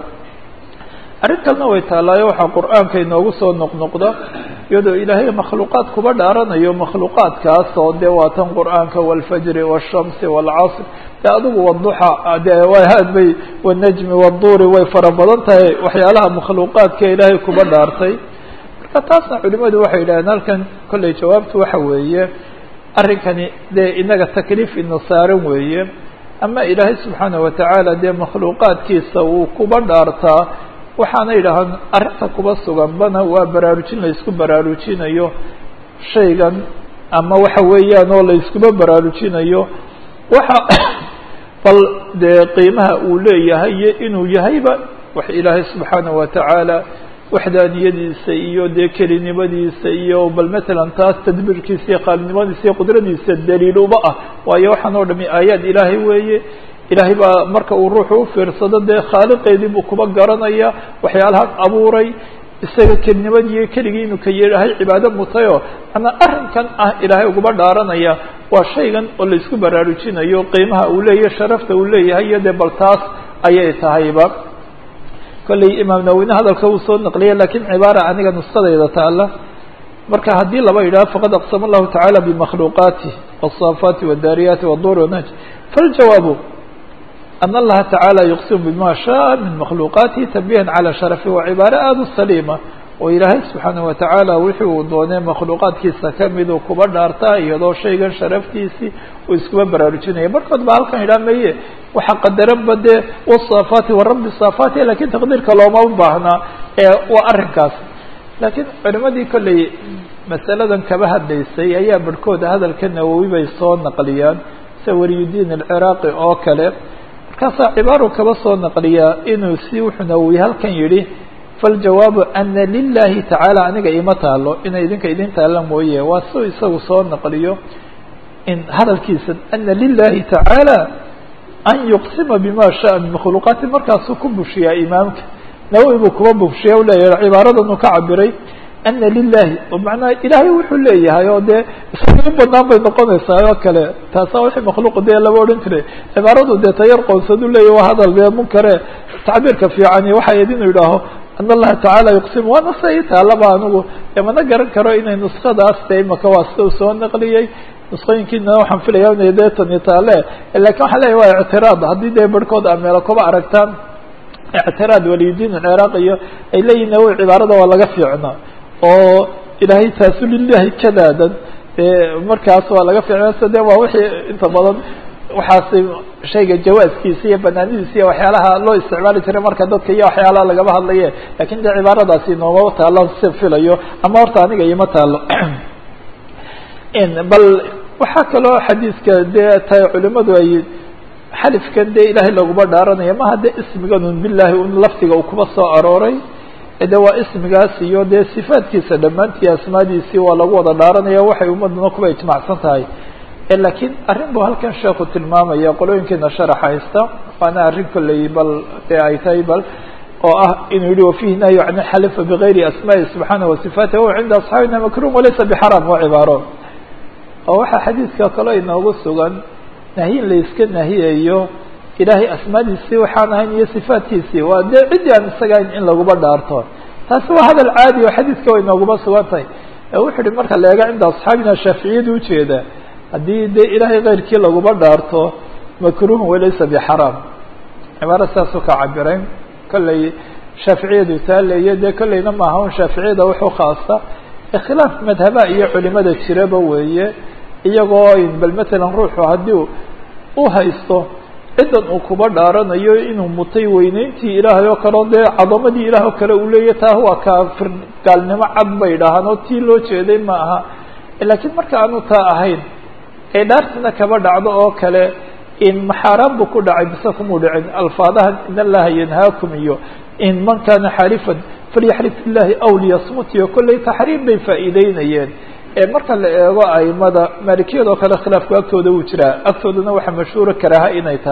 arrin kalena way taallaayo waxaa qur-aanka inoogu soo noqnoqda iyadoo ilaahay makhluuqaad kuba dhaaranayo makhluuqaadkaas oo dee waa tan qur-aanka wاlfajri wالshamsi wاlcasr de adigu wduxa de had bay wالnajmi wالduuri way fara badan tahay waxyaalaha makhluuqaadka ilaahay kuba dhaartay marka taasna culimadu waxay yidhahdeen halkan kolley jawaabtu waxa weeye arrinkani dee inaga takliif ina saaran weeye ama ilaahay subxaanaه watacaala dee makhluuqaadkiisa uu kuba dhaartaa waxaana yidhaahaan arrinta kuba suganbana waa baraarujin la isku baraarujinayo shaygan ama waxa weeyaan oo la iskuba baraarujinayo waxa bal dee qiimaha uu leeyahay iyo inuu yahayba wax ilaahay subxaanaه watacaala waxdaaniyadiisa iyo dee kelinimadiisa iyo bal matalan taas tadbiirkiisa iyo qaalinimadiisa iyo qudradiisa daliiluba ah waayo waxaan oo dhami aayaad ilaahay weeye ilaahay baa marka uu ruuxu ufiirsado dee khaaliqeedii buu kuba garanaya waxyaalahan abuuray isaga kelinimadiiyo keligii inuu ka yeehahay cibaado mutayo ana arrinkan ah ilaahay uguba dhaaranaya waa shaygan oo la isku baraarujinayo qiimaha uu leeyahay sharafta uu leeyahay iyo dee bal taas ayay tahayba kolley imaam nawine hadalka uu soo naqliya lakiin cibaara aniga nuskadayda taala marka haddii laba yidhaho faqad aqsama allahu tacaala bimakhluuqaatih wالصaafaati wالdaariyaati wالdur wanaj faljawaabu an allaha tacaala yuqsimu bima shaءa min makhluuqaatihi tanbihan calى sharafi waa cibaaro aada u saliima oo ilaahay subxaanaه watacaala wixii uu doonay makhluuqaadkiisa kamiduu kuba dhaartaa iyadoo shaygan sharaftiisii uu iskuba baraarujinaya barkood baa halkan yidhaha maye waxa qadaranba dee wsaafaati warabi saafaati lakin taqdiirka looma baahnaa ee waa arrinkaas laakiin culimadii kolley masaladan kaba hadlaysay ayaa barhkooda hadalka nawowi bay soo naqliyaan sida waliyudiin alciraaqi oo kale markaasaa cibaaru kaba soo naqliyaa inuu si wuxuu nawowi halkan yidhi faljawaabu ana lilahi tacaala aniga ima taalo inay idinka idin taalla mooye waa siu isagu soo naqliyo in hadalkiisa ana lilahi tacaala an yuqsima bima shaءa min makhluuqaati markaasuu ku bushiyaa imaamka nawowi buu kuba bushiya u leeyahay cibaaradan uu ka cabiray ana lilahi oo macnaha ilaahay wuxuu leeyahay oo dee isaga in banaan bay noqonaysaa oo kale taasaa wixii makhluuq dee lama odhan jiray cibaaradu dee tayar qoonsadu leeyahy waa hadal dee munkare tacbiirka fiicani waxay id inuu yidhaaho an allaha tacaala yuqsim waana sa i taalaba anigu mana garan karo inay nuskadaas de imaka waa sida u soo naqliyey nusqooyinkiina waxaan filaya inay dee tani taale lakin waxaan leeyahy waa ictiraad haddii dee barhkood a meelo kuba aragtaan ictiraad waliyudiin alciraaq iyo ay leeyihin nawowi cibaarada waa laga fiicnaa oo ilaahay taasu lilahi kadaadan markaas waa laga fiicnaa sida de waa wixii inta badan waxaasi shayga jawaaskiisa iyo banaanidiisa iyo waxyaalaha loo isticmaali jiray marka dadka iyo waxyaalaha lagaba hadlaye lakin de cibaaradaasi noomaba taalo si filayo ama horta aniga ima taalo bal waxaa kaloo xadiiska dee tay culimadu ay xalifkan dee ilaahay laguma dhaaranaya maha de ismiganun bilahi un lafdiga uu kuba soo arooray de waa ismigaas iyo dee sifaadkiisa dhammaantii asmaadiisii waa lagu wada dhaaranaya waxay ummaduna kuba ijmacsan tahay lakiin arrin bu halkan sheeku tilmaamaya qolooyinkeena sharax haysta waana arrin kolley bal dee ay tahay bal oo ah inuu yihi wafihi nahyu can xalifa bigayri asmaai subxaanah wasifaatih wahuwa cinda asxaabina makrum walaysa bixaram waa cibaaro oo waxaa xadiidka kaloo inoogu sugan nahyin la iska nahiyayo ilaahay asmaadiisii waxaan ahayn iyo sifaatkiisii waa dee ciddii aan isaga ahayn in laguba dhaarto taasi waa hadal caadi oo xadiidka way nooguma sugan tahay wuxuu ihi marka la eega cinda asxaabina shaaficiyadu ujeeda haddii dee ilaahay keyrkii laguma dhaarto makruhun walaysa bixaraam cibaaro saasuu ka cabirayn kolley shaaficiyadu taaleeyo dee kolleyna maaha un shaaficiyada wuxuu khaasa khilaaf madhaba iyo culimada jiraba weeye iyagoo bal matalan ruuxu haddii u haysto ciddan uu kuba dhaaranayo inuu mutay weyneyntii ilaahay oo kale o dee cadamadii ilaah oo kale uu leeyahy taa waa kaafir gaalnimo cad bay dhahaan oo tii loo jeeday ma aha laakiin marka aanu taa ahayn ee dhaartina kaba dhacdo oo kale in maxaaraan buu ku dhacay mise kumuu dhicin alfaadahan in allaha yanhaakum iyo in man kana xalifan falyaxlif billahi aw liyasmut iyo kolley taxriim bay faa'iideynayeen marka la eego aimada maalikiyadoo kale khilaafku agtooda wuu jiraa agtoodana waxaa mashhuura karaaha inay tahay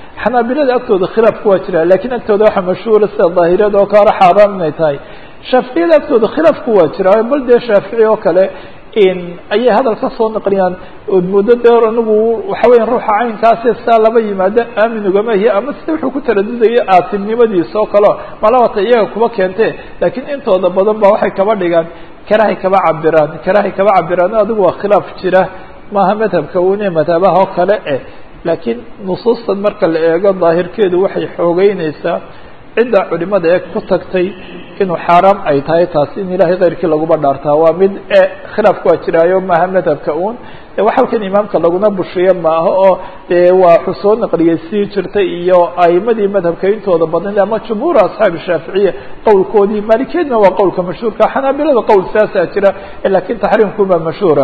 xanaabilada agtooda khilaafku waa jira lakiin agtooda waxaa mashhuura sida daahiriyada oo kale xaaraan inay tahay shaaficiyada agtooda khilaafku waa jira bal dee shaafici oo kale ayay hadal ka soo naqliyaan ood muddo deer anigu waxa weya ruuxa caynkaasi saa laba yimaado aamin ugama hiya ama sida wuxuu ku taradudaya aatimnimadiisa oo kaleo malabata iyaga kuba keente laakiin intooda badan ba waxay kaba dhigaan karahay kaba cabiraan karahay kaba cabiraan adigu waa khilaaf jira maaha madhabka une madhabaha oo kale eh laakiin nusuustan marka la eego daahirkeedu waxay xoogeyneysaa cidda culimada ee ku tagtay inuu xaaraam ay tahay taasi in ilahay keyrkii laguba dhaartaa waa mid e khilaafku waa jiraayo maaha madhabka un wax halkan imaamka laguna bushiyo maaha oo dee waa waxuu soo naqliyey sii jirtay iyo aimadii madhabka intooda badan ama jumhuur asxaabi shaaficiya qowlkoodii maalikiyadna waa qowlka mashhuurka xanaabilada qowl saasaa jira lakin taxriimkubaa mashhuura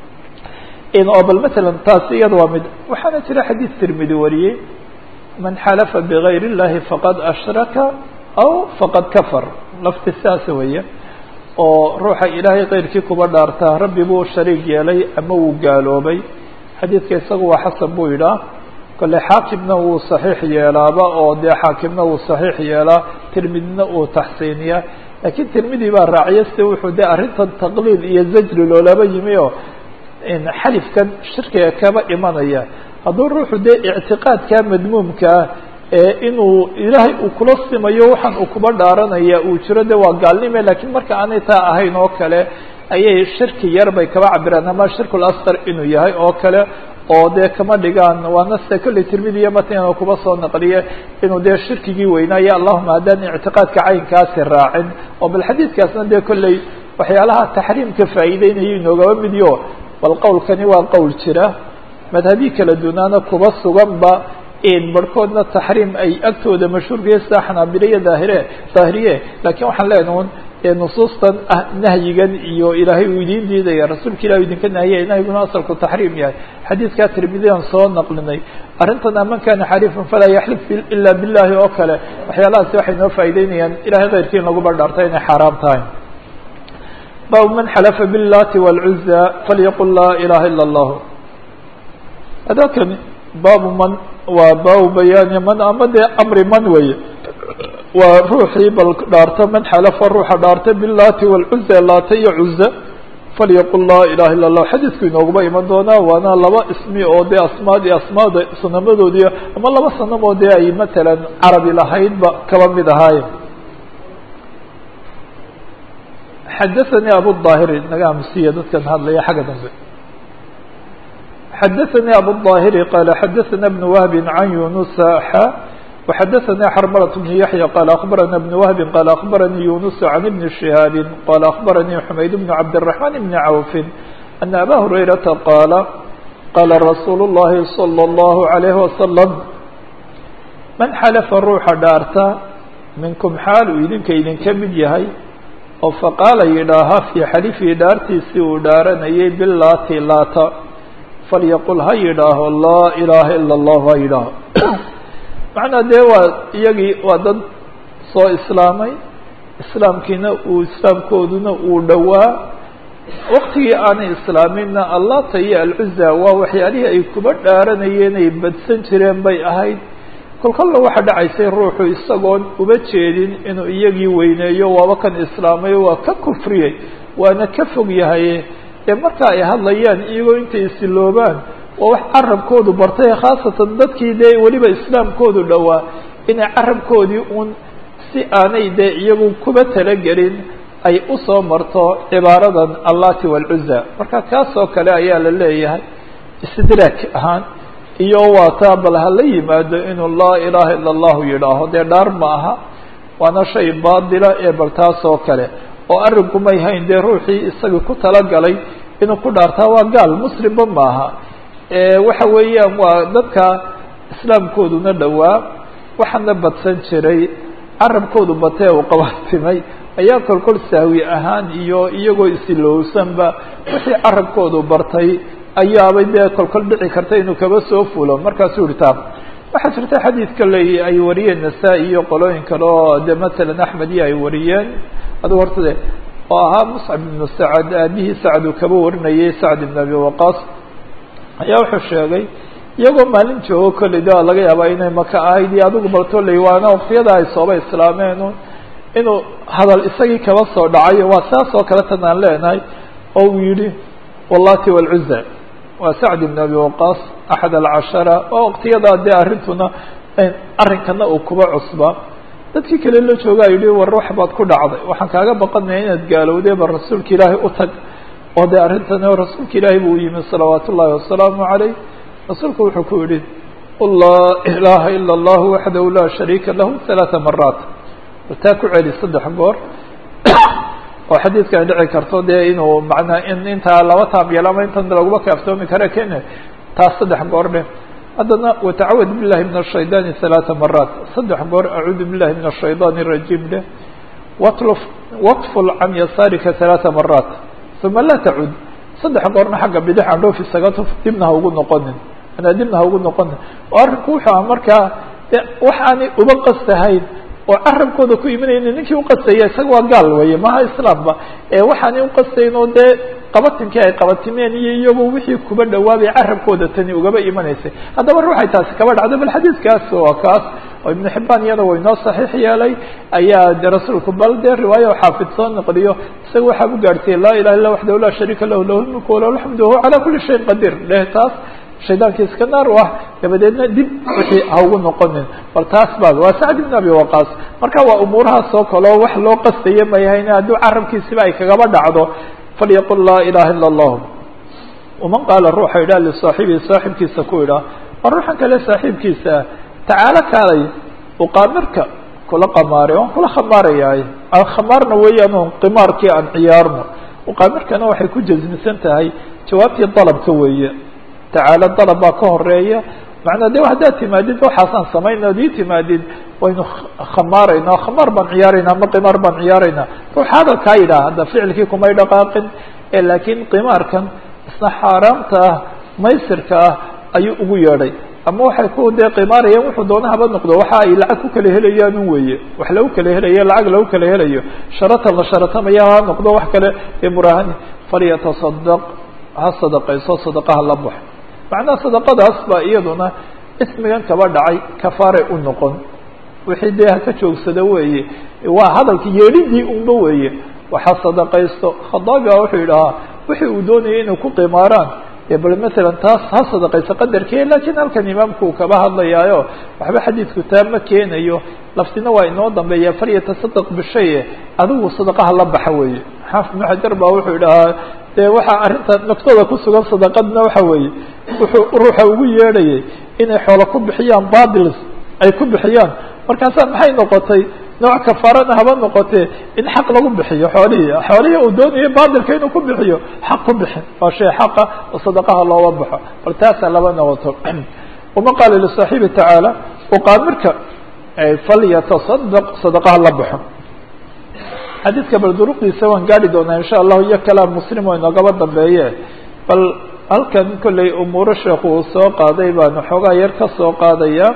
oo bal matalan taasi iyada waa mid waxaana jira xadiis tirmidi wariyey man xalafa bغayr الlahi faqad ashraka aw faqad kafar lafti saasa weeye oo ruuxa ilaahay keyrkii kuba dhaartaa rabbi buu shariig yeelay ama wuu gaaloobay xadiidka isaga waa xasan buu yidhaah kole xaakimna wuu صaxiix yeelaaba oo dee xaakimna wuu صaxiix yeelaa tirmidina uu taxsiiniyaa lakiin tirmidi baa raaciya si wuxuu de arrintan taqliid iyo zajri loolaba yimi oo xalifkan shirkiga kaba imanaya hadduu ruuxu dee ictiqaadka madmuumkaa ee inuu ilaahay uu kula simayo waxaan uu kuba dhaaranaya uu jiro de waa gaalnime lakiin marka aanay taa ahayn oo kale ayay shirki yar bay kaba cabiraan ama shirkul asqar inuu yahay oo kale oo dee kama dhigaan waana sida kolley tirmidiya matan kuba soo naqliye inuu dee shirkigii weynaayo allahuma haddaan ictiqaadka caynkaasi raacin oo bal xadiidkaasna dee kolley waxyaalaha taxriimka faa'iideynayo inoogaba midyo bal qowlkani waa qowl jira madhabi kala dunaana kuba suganba barhkoodna taxriim ay agtooda mashhuurkaya sida xanaabilaya daahire daahiriye lakiin waxaan leenaha un nusuustan ah nahyigan iyo ilaahay uu idiin diidaya rasuulka ilahi idinka nahiyay nahyiguna asalku taxriim yahay xadiidkaa tirmidiyan soo naqlinay arrintan aman kana xariifan falaa yaxlif ila billahi oo kale waxyaalahaasi waxay noo faa'ideynayaan ilahay keyrkii in laguba dhaarta inay xaaraam tahay bab man xalafa biاllati wاlcuza falyaqul laa ilaha ila اllah adakani baabu man waa baabu bayaani man ama dee amri man weeye waa ruuxii bal dhaarta man xalafa ruuxa dhaarta biاllati wاlcuza laata iyo cuza falyaqul laa ilaha illa اllah xadiidku inooguba iman doonaa waana laba ismi oo dee asmaadii asmaada sanamadoodii ama laba sanamoo dee ay matalan carabi lahaydba kaba mid ahaaye xadaثnي abu الظاhiri naga amsiya dadkan hadlaya xagga dambe xadaثnي abu الظاhiri qala xadaثna بن wهb عan yunusa xa وxadaثnي xrmlة بن yaحyى qala aخbarana بن wهb qala aخbaranii yunus عan بn شihاab qala aخbaranii xmayd بن cabdالرحمن بn cawf أna aba هurayraةa qaala qala rasuul الlahi صلى الlه عalيه وasلم man xalfa ruuxa dhaarta minkum xaal uu idinka idinka mid yahay oo faqaala yidhaaha fii xalifii dhaartiisii uu dhaaranayay bilaati laata falyaqul ha yidhaaho laa ilaaha ila اllah ha yidhaaho macnaa dee waa iyagii waa dad soo islaamay islaamkiina uu islaamkooduna uu dhowaa waktigii aanay islaaminna allata iyo alcuza waa waxyaalihii ay kuba dhaaranayeen ay badsan jireen bay ahayd kolkolla waxaa dhacaysay ruuxu isagoon uba jeedin inuu iyagii weyneeyo waaba kan islaamay waa ka kufriyey waana ka fog yahaye ee marka ay hadlayaan iyagoo intay isiloobaan waa wax carabkoodu bartay khaasatan dadkii dee weliba islaamkoodu dhowaa inay carabkoodii uun si aanay dee iyagu kuba talagelin ay usoo marto cibaaradan allati waalcuza marka kaasoo kale ayaa la leeyahay istidraak ahaan iyo waa taa bal hala yimaado inuu laa ilaaha ila allahu yidhaaho dee dhaar ma aha waana shay baadila ee bal taas oo kale oo arrinku may hayn dee ruuxii isagii ku talagalay inuu ku dhaartaa waa gaal muslimba maaha waxa weeyaan waa dadka islaamkooduna dhowaa waxaana badsan jiray carabkoodu batee uu qabaatimay ayaa kolkol sahwi ahaan iyo iyagoo isilowsanba wixii carabkoodu bartay ayaabay dee kolkol dhici karta inuu kaba soo fulo markaasuu yihi taa waxaa jirta xadiidka le ay wariyeen nasaa-i iyo qolooyin kale oo de matalan axmed iyo ay wariyeen adugu horta de oo ahaa muscab ibnu sacad aabihii sacad uu kaba warinayay sacd ibn abi waqaas ayaa wuxuu sheegay iyagoo maalin joogo kolley de waa laga yaabaa inay maka ahayd iyo adigu baltoley waana waqtiyada ay sooba islaameen inuu hadal isagii kaba soo dhacayo waa saas oo kale tan aan leenahay oo uu yihi wallati wاlcuza waa sacd ibn abi waqas axad alcashara oo waqtiyadaa dee arrintuna arrinkana uu kuba cusba dadkii kale la joogaa yihi war wax baad ku dhacday waxaan kaaga baqanaya inaad gaalowday ba rasuulka ilaahay u tag oo dee arrintan rasuulka ilaahay buu yimi salawaat ullahi wasalaamu calayh rasuulku wuxuu ku yihi laa ilaha ila اllah waxdahu laa shariika lahu ثalaثa maraat taa ku celi saddex goor oo xadiidka ay dhici karto dee inuu manaa in intaa laba taab yeel ama intan laguma kaaftoomi kare ken taas saddex goor dheh haddana watacawad billahi min الshayطaani ثalaثa maraat saddex goor acuudu billahi min الshayطaan الrajiim dheh watlf watful can yasaarika ثalaثa maraat uma laa tacud saddex goorna xagga bidix andhoof isaga tuf dibna ha ugu noqonin manaa dibna ha ugu noqonin oo arrinku wuxuu aha markaa wax aanay uba qastahayn oo carabkooda ku imanayni ninkii uqastaya isaga waa gaal weeye maha islaamba waxaanay uqastayn oo dee qabatinkii ay qabatimeen iyo iyagu wixii kuba dhawaabay carabkooda tani ugaba imanaysay haddaba ruuxay taasi kaba dhacdo bal xadiidkaas waa kaas oo ibnu xibaan iyada way noo saxiix yeelay ayaa de rasuulku bal dee riwaayo xaafid soo noqliyo isaga waxaa u gaadhsiiyey laa ilaha illa waxdahu laa shariika lahu lahu lmulku walahu alxamdu wahuwa calaa kuli shayin qadiir dheh taas shaydaanka iska naar u ah dabadeedna dib wixii ha ugu noqonin bal taas baa waa sacd ibn abi waqaas marka waa umuurahaas oo kaleo wax loo qastaya mayahayne hadduu carabkiisiba ay kagaba dhacdo falyaqul laa ilaha ila allah waman qaala ruuxa idhaha lisaaxibihi saaxibkiisa ku idhaah waa ruuxan kale saaxiibkiisa ah tacaalo kaalay uqaamirka kula qamaare waan kula khamaarayaay aan khamaarna weeyaan on qimaarkii aan ciyaarno uqaamirkana waxay ku jasmisan tahay jawaabtii dalabka weeye tacaalo dalab baa ka horeeya macnaa de haddaad timaadid waxaasaan samayna ad ii timaadid waynu khamaarayna khamaar baan ciyaarayna ama qimaar baan ciyaarayna ruuxa hadalkaa yidhaha hadda ficilkii kumay dhaqaaqin laakiin qimaarkan isna xaaraamta ah maysirka ah ayuu ugu yeedhay ama waxay ku dee qimaarayaan wuxuu doona haba noqdo waxa ay lacag ku kala helayaan un weeye wax lagu kala helayo lacag lagu kala helayo sharatan la sharatamaya ha noqdo wax kale ee murahani falyatasadaq ha sadaqayso sadaqaha la baxo macnaha sadaqadaas baa iyaduna ismigan kaba dhacay kafaaray u noqon wixii dee haka joogsada weeye waa hadalka yeedhidii unba weeye waxa sadaqaysto khadaabi a wuxuu yidhahaa wixii uu doonayay inay ku qimaaraan dee bal masalan taas ha sadaqayso qadarkee lakiin halkan imaamku uu kaba hadlayaayo waxba xadiidku taa ma keenayo laftina waa inoo dambeeya falyatasadaq bishaye adigu sadaqaha la baxa weeye xaafid ibnu xajar baa wuxuu idhahaa dee waxaa arrinta naftooda ku sugan sadaqadna waxa weeye wuxuu ruuxa ugu yeedhayay inay xoolo ku bixiyaan badils ay ku bixiyaan markaasaa maxay noqotay nooc kafaarana haba noqotee in xaq lagu bixiyo xoolihii xoolihii uu doonayay baadilka inuu ku bixiyo xaq ku bixin waa shay xaqa oo sadaqaha looga baxo bal taasaa laba noqoto uma qaala lisaaxibi tacaala uqaamirka falyatasadaq sadaqaha la baxo xadiidka bal duruqdiisa waan gaari doonaa insha allahu iyo kalaam muslim oo inoogaba dambeeye bal halkan kollay umuuro sheekhu uu soo qaaday baanu xoogaa yar ka soo qaadaya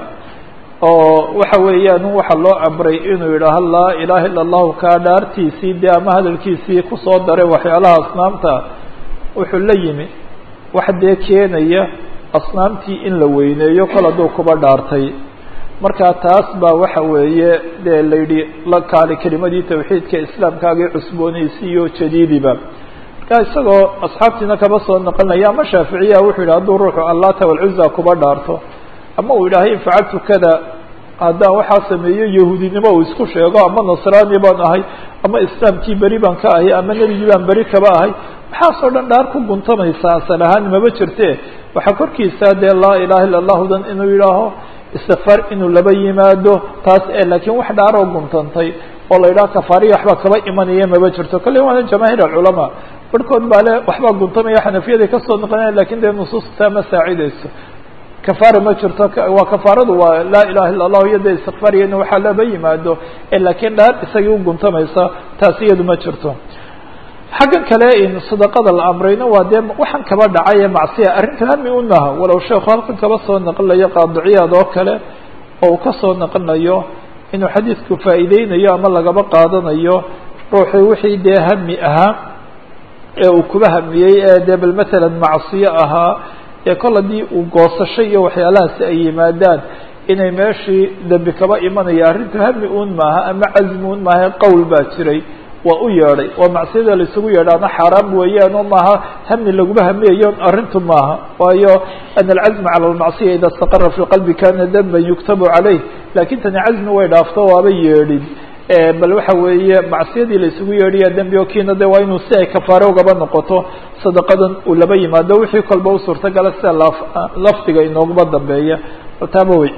oo waxa weeyaan waxa loo amray inuu yidhaaho laa ilaha illa allahu kaa dhaartiisii dee ama hadalkiisii kusoo daray waxyaalaha asnaamta wuxuu la yimi wax dee keenaya asnaamtii in la weyneeyo kol hadduu kuba dhaartay marka taas baa waxa weeye dee la yidhi la kaali kelimadii tawxiidka islaamkaagii cusboonaysiiyo jadiidiba marka isagoo asxaabtiina kaba soo noqonaya ama shaaficiya wuxuu yidhi hadduu ruuxu allata walcuza kuba dhaarto ama uu yidhaahay in facaltu kada haddaan waxaa sameeyo yahuudinimo uu isku sheego ama nasraani baan ahay ama islaamkii beri baan ka ahay ama nebigii baan beri kaba ahay waxaasoo dhan dhaar ku guntamaysaa asal ahaan maba jirte waxaa korkiisa dee laa ilaha illa allahudan inuu yidhaaho istikfaar inuu laba yimaado taas e laakiin wax dhaaroo guntantay oo la yidhaha kafaariya waxbaa kaba imanaya maba jirto kolley waana jamaahiir alculamaa barhkood baa le waxbaa guntamaya xanafiyaday kasoo noqonaya lakin dee nusuustaa ma saacidayso kafaara ma jirto waa kafaaradu waa laa ilaha illa allahu iyo dee istikfaariya in waxaa laba yimaado laakiin dhaar isagii u guntamaysa taas iyadu ma jirto xaggan kale in sadaqada la amrayna waa dee waxaan kaba dhacay macsiya arrinta hami unaha walow sheekhu halkan kaba soo naqlinayo qaadiciyaad oo kale oo uu kasoo naqlinayo inuu xadiidku faa'iideynayo ama lagaba qaadanayo ruuxii wixii dee hami ahaa ee uu kuba hamiyey ee dee bal matalan macsiyo ahaa ee kol haddii uu goosasho iyo waxyaalahaasi ay yimaadaan inay meeshii dembi kaba imanaya arrintu hami uun maaha ama casmi un maaha qowl baa jiray waa u yeedhay waa macsiyada laisugu yeedhaana xaaraam weeyaan oo maaha hami laguma hamiyayo arrintu maaha waayo ana alcazma cala almacsiya ida istaqara fi qalbi kana danban yuktabu caleyh lakin tani casmi way dhaafto waaba yeedhin bal waxa weeye macsiyadii laisugu yeedhaya dembi o kiina de waa inuu si ay kafaare ugaba noqoto sadaqadan uu laba yimaado wixii kolba u suurtagala sida laf lafdiga inooguma dambeeya taaba wey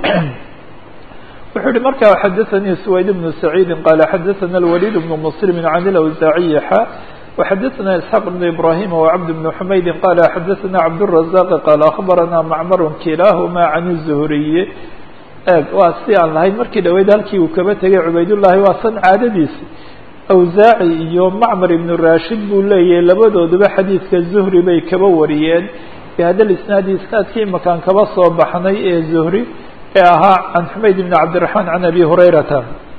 wuxuu yihi marka xadaثnي سwayd بن سعيid qال xadaثna الوليد بن مسلم عن الأwزاعي xا وxadaثna إسحاq بن إبراهيم وعبد بن حmayd qال xadaثna عبدالرزاq qال أخبرna معmر kilahma عن الزهري eg waa si aan lahayn markii dhaweyd halkii uu kaba tegay cubaydاللahi waa san caadadiisi أwزاعي iyo معmر iبن rashid buu leeyahay labadooduba xadiidka زهri bay kaba wariyeen بhada الاسناadi isنaadkii makaan kaba soo baxnay ee زهri ee ahaa can xumayd bn cabdiلرaحman can abi hurayrata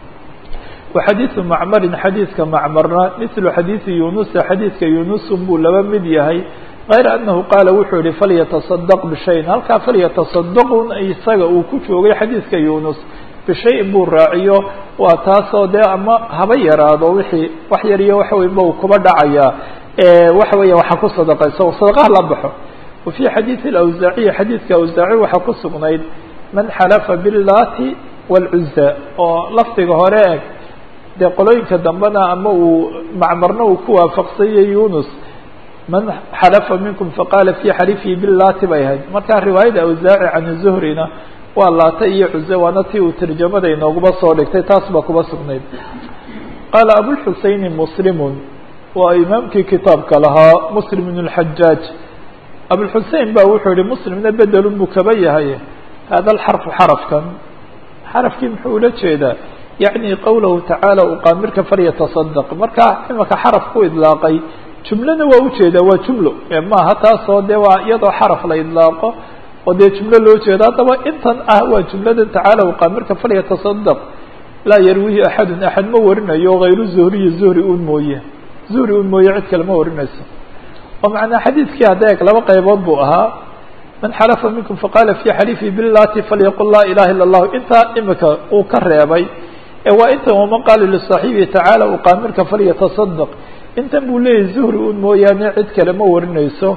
waxadiiثu macmarin xadiidka macmarna mثlu xadiiثi yunusa xadiidka yunusun buu laba mid yahay غayra anahu qaala wuxuu yihi falyataصadq bishayin halkaa falyataصadqun isaga uu ku joogay xadiidka yunus bishayin buu raaciyo waa taasoo dee ama haba yaraado wixii wax yar iyo waxa weyn ba uu kuba dhacayaa waxa weya waxaa ku sadaqayso sadaqaha la baxo wa fي xadiiثi اأwزaaciyi xadiidka awزaaci waxaa ku sugnayd man xalafa biاllati wاlcuza oo lafdiga hore eg dee qolooyinka dambena ama uu macmarna uu ku waafaqsanyay yunus man xalafa minkum faqaala fi xalifihi billati bay ahayd markaa riwaayada awsaaci can zuhrina waa laata iyo cuze waana tii uu tarjamada inooguma soo dhigtay taas baa kuba sugnayd qaala abulxuseyni muslimun waa imaamkii kitaabka lahaa muslim bn اlxajaaj abulxusein ba wuxuu yihi muslimna bedelun buu kaba yahay hada alxarfu xarafkan xarafkii muxuu ula jeedaa yacni qowlahu tacaala uqaamirka falyataصadq marka imaka xaraf ku idlaaqay jumlana waa ujeedaa waa jumlo maaha taasoo dee waa iyadoo xaraf la idlaaqo oo dee jumlo loo jeedo haddaba intan ah waa jumladan tacaala uqaamirka falyataصadq laa yarwihi axadu axad ma warinayo hayru zuhriyi zuhri un mooye zuhri un mooye cid kale ma warinayso oo macnaa xadiidkii hadda eg laba qaybood buu ahaa man xalafa minkum faqaala fi xalifi billati falyaqul laa ilaha illa اllahu intaa imika uu ka reebay ee waa intan waman qaala lisaaxibihi tacaala uqaamirka falyataصadq intan buu leeyahy zuhri un mooyaane cid kale ma warinayso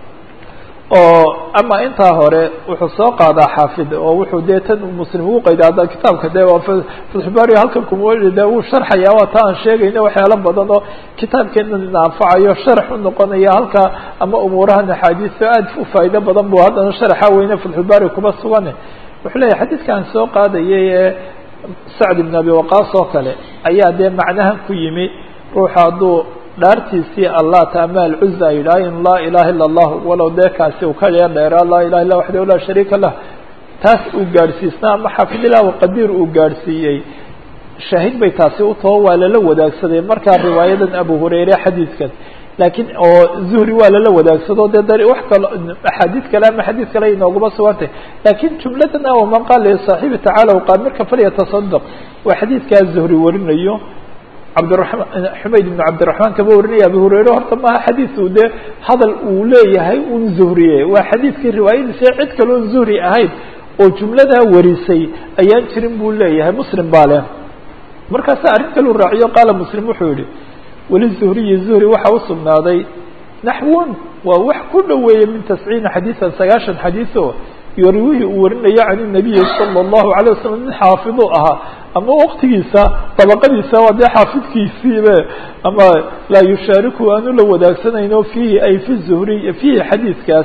oo ama intaa hore wuxuu soo qaadaa xaafid oo wuxuu dee tan muslim ugu qayda hadda kitaabka de waa fatxubaari halkan kuma de wuu sharxaya waa ta aan sheegayna waxyaalo badan oo kitaabkeena ina anfacayo sharax u noqonaya halka ama umuurahan axaadiisto aad u faa'ido badan bu haddana sharaxa weyne fatxubaari kuma sugane wuxuu leeyahy xadiidkan soo qaadayay ee sacd ibn abi waqaas oo kale ayaa dee macnahan ku yimi ruuxa hadduu dhaartiisii allata ama alcuza ay yidhaahin laa ilaha illa allah walow dee kaasi uu ka yar dheeraa laa ilaha illa waxdahu laa shariika lah taas uu gaadhsiisnaa ama xaafidillah qadiir uu gaadhsiiyey shaahid bay taasi u taho waa lala wadaagsaday markaa riwaayadan abu hurayre xadiidkan laakiin oo zuhri waa lala wadaagsado dee da wax kalo axaadiid kale ama xadiid kale inooguma sugantay laakiin jumladan ah waman qaala lisaaxibi tacaala uqaamirka falyataصadq waa xadiidkaa zuhri warinayo cabdiraman xumayd ibn cabdiraحman kama warinaya abu hurayre horta maha xadiiu dee hadal uu leeyahay un zuhriye waa xadiidkii riwaayadiisa cid kaloon zuhri ahayn oo jumladaa warisay ayaan jirin buu leeyahay muslim baa leh markaasa arrin kalu raaciyo qaala muslim wuxuu yihi weli zuhriyi zuhri waxaa usugnaaday naxwun waa wax ku dhoweeya min tasciina xadiiثan sagaashan xadiiث o yorwihi uu warinayo can الnabiyi salى الlahu عalيه wasalam nin xaafidu ahaa ama waktigiisa dabaqadiisa waa dee xaafidkiisiibe ama laa yushaariku aanu la wadaagsanayno fiihi ay fi zuhri fiihi xadiidkaas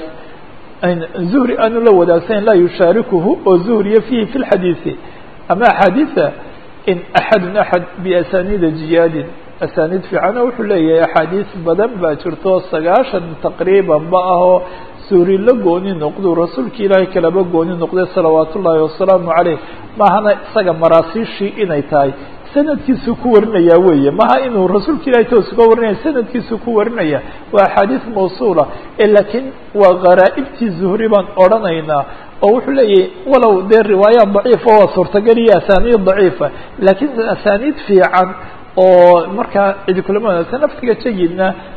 zuhri aanu la wadaagsanan laa yushaarikuhu oo zuhriya fiihi fi lxadiidi ama axaadiida in axadun axad biasaniida jiyaadin asaniid fiicano wuxuu leeyahay axaadiis badan baa jirto sagaashan taqriiban ba ahoo suuri la gooni noqdu rasuulki ilaahay kalaba gooni noqday salawaat ullaahi wasalaamu caleyh maahana isaga maraasiishii inay tahay sanadkiisuu ku warinaya weeye maha inuu rasuulka ilahay toos uga warinaya sanadkiisuu ku warinaya waa axaadiis mawsuula ee laakiin waa gharaaibtii zuhri baan odrhanaynaa oo wuxuu leeyahay walow dee riwaayaat daciifa waa suurtagal iyo asaniid daciifa laakiin asaniid fiican oo markaa cidi kulama wanaagsan laftiga jayidna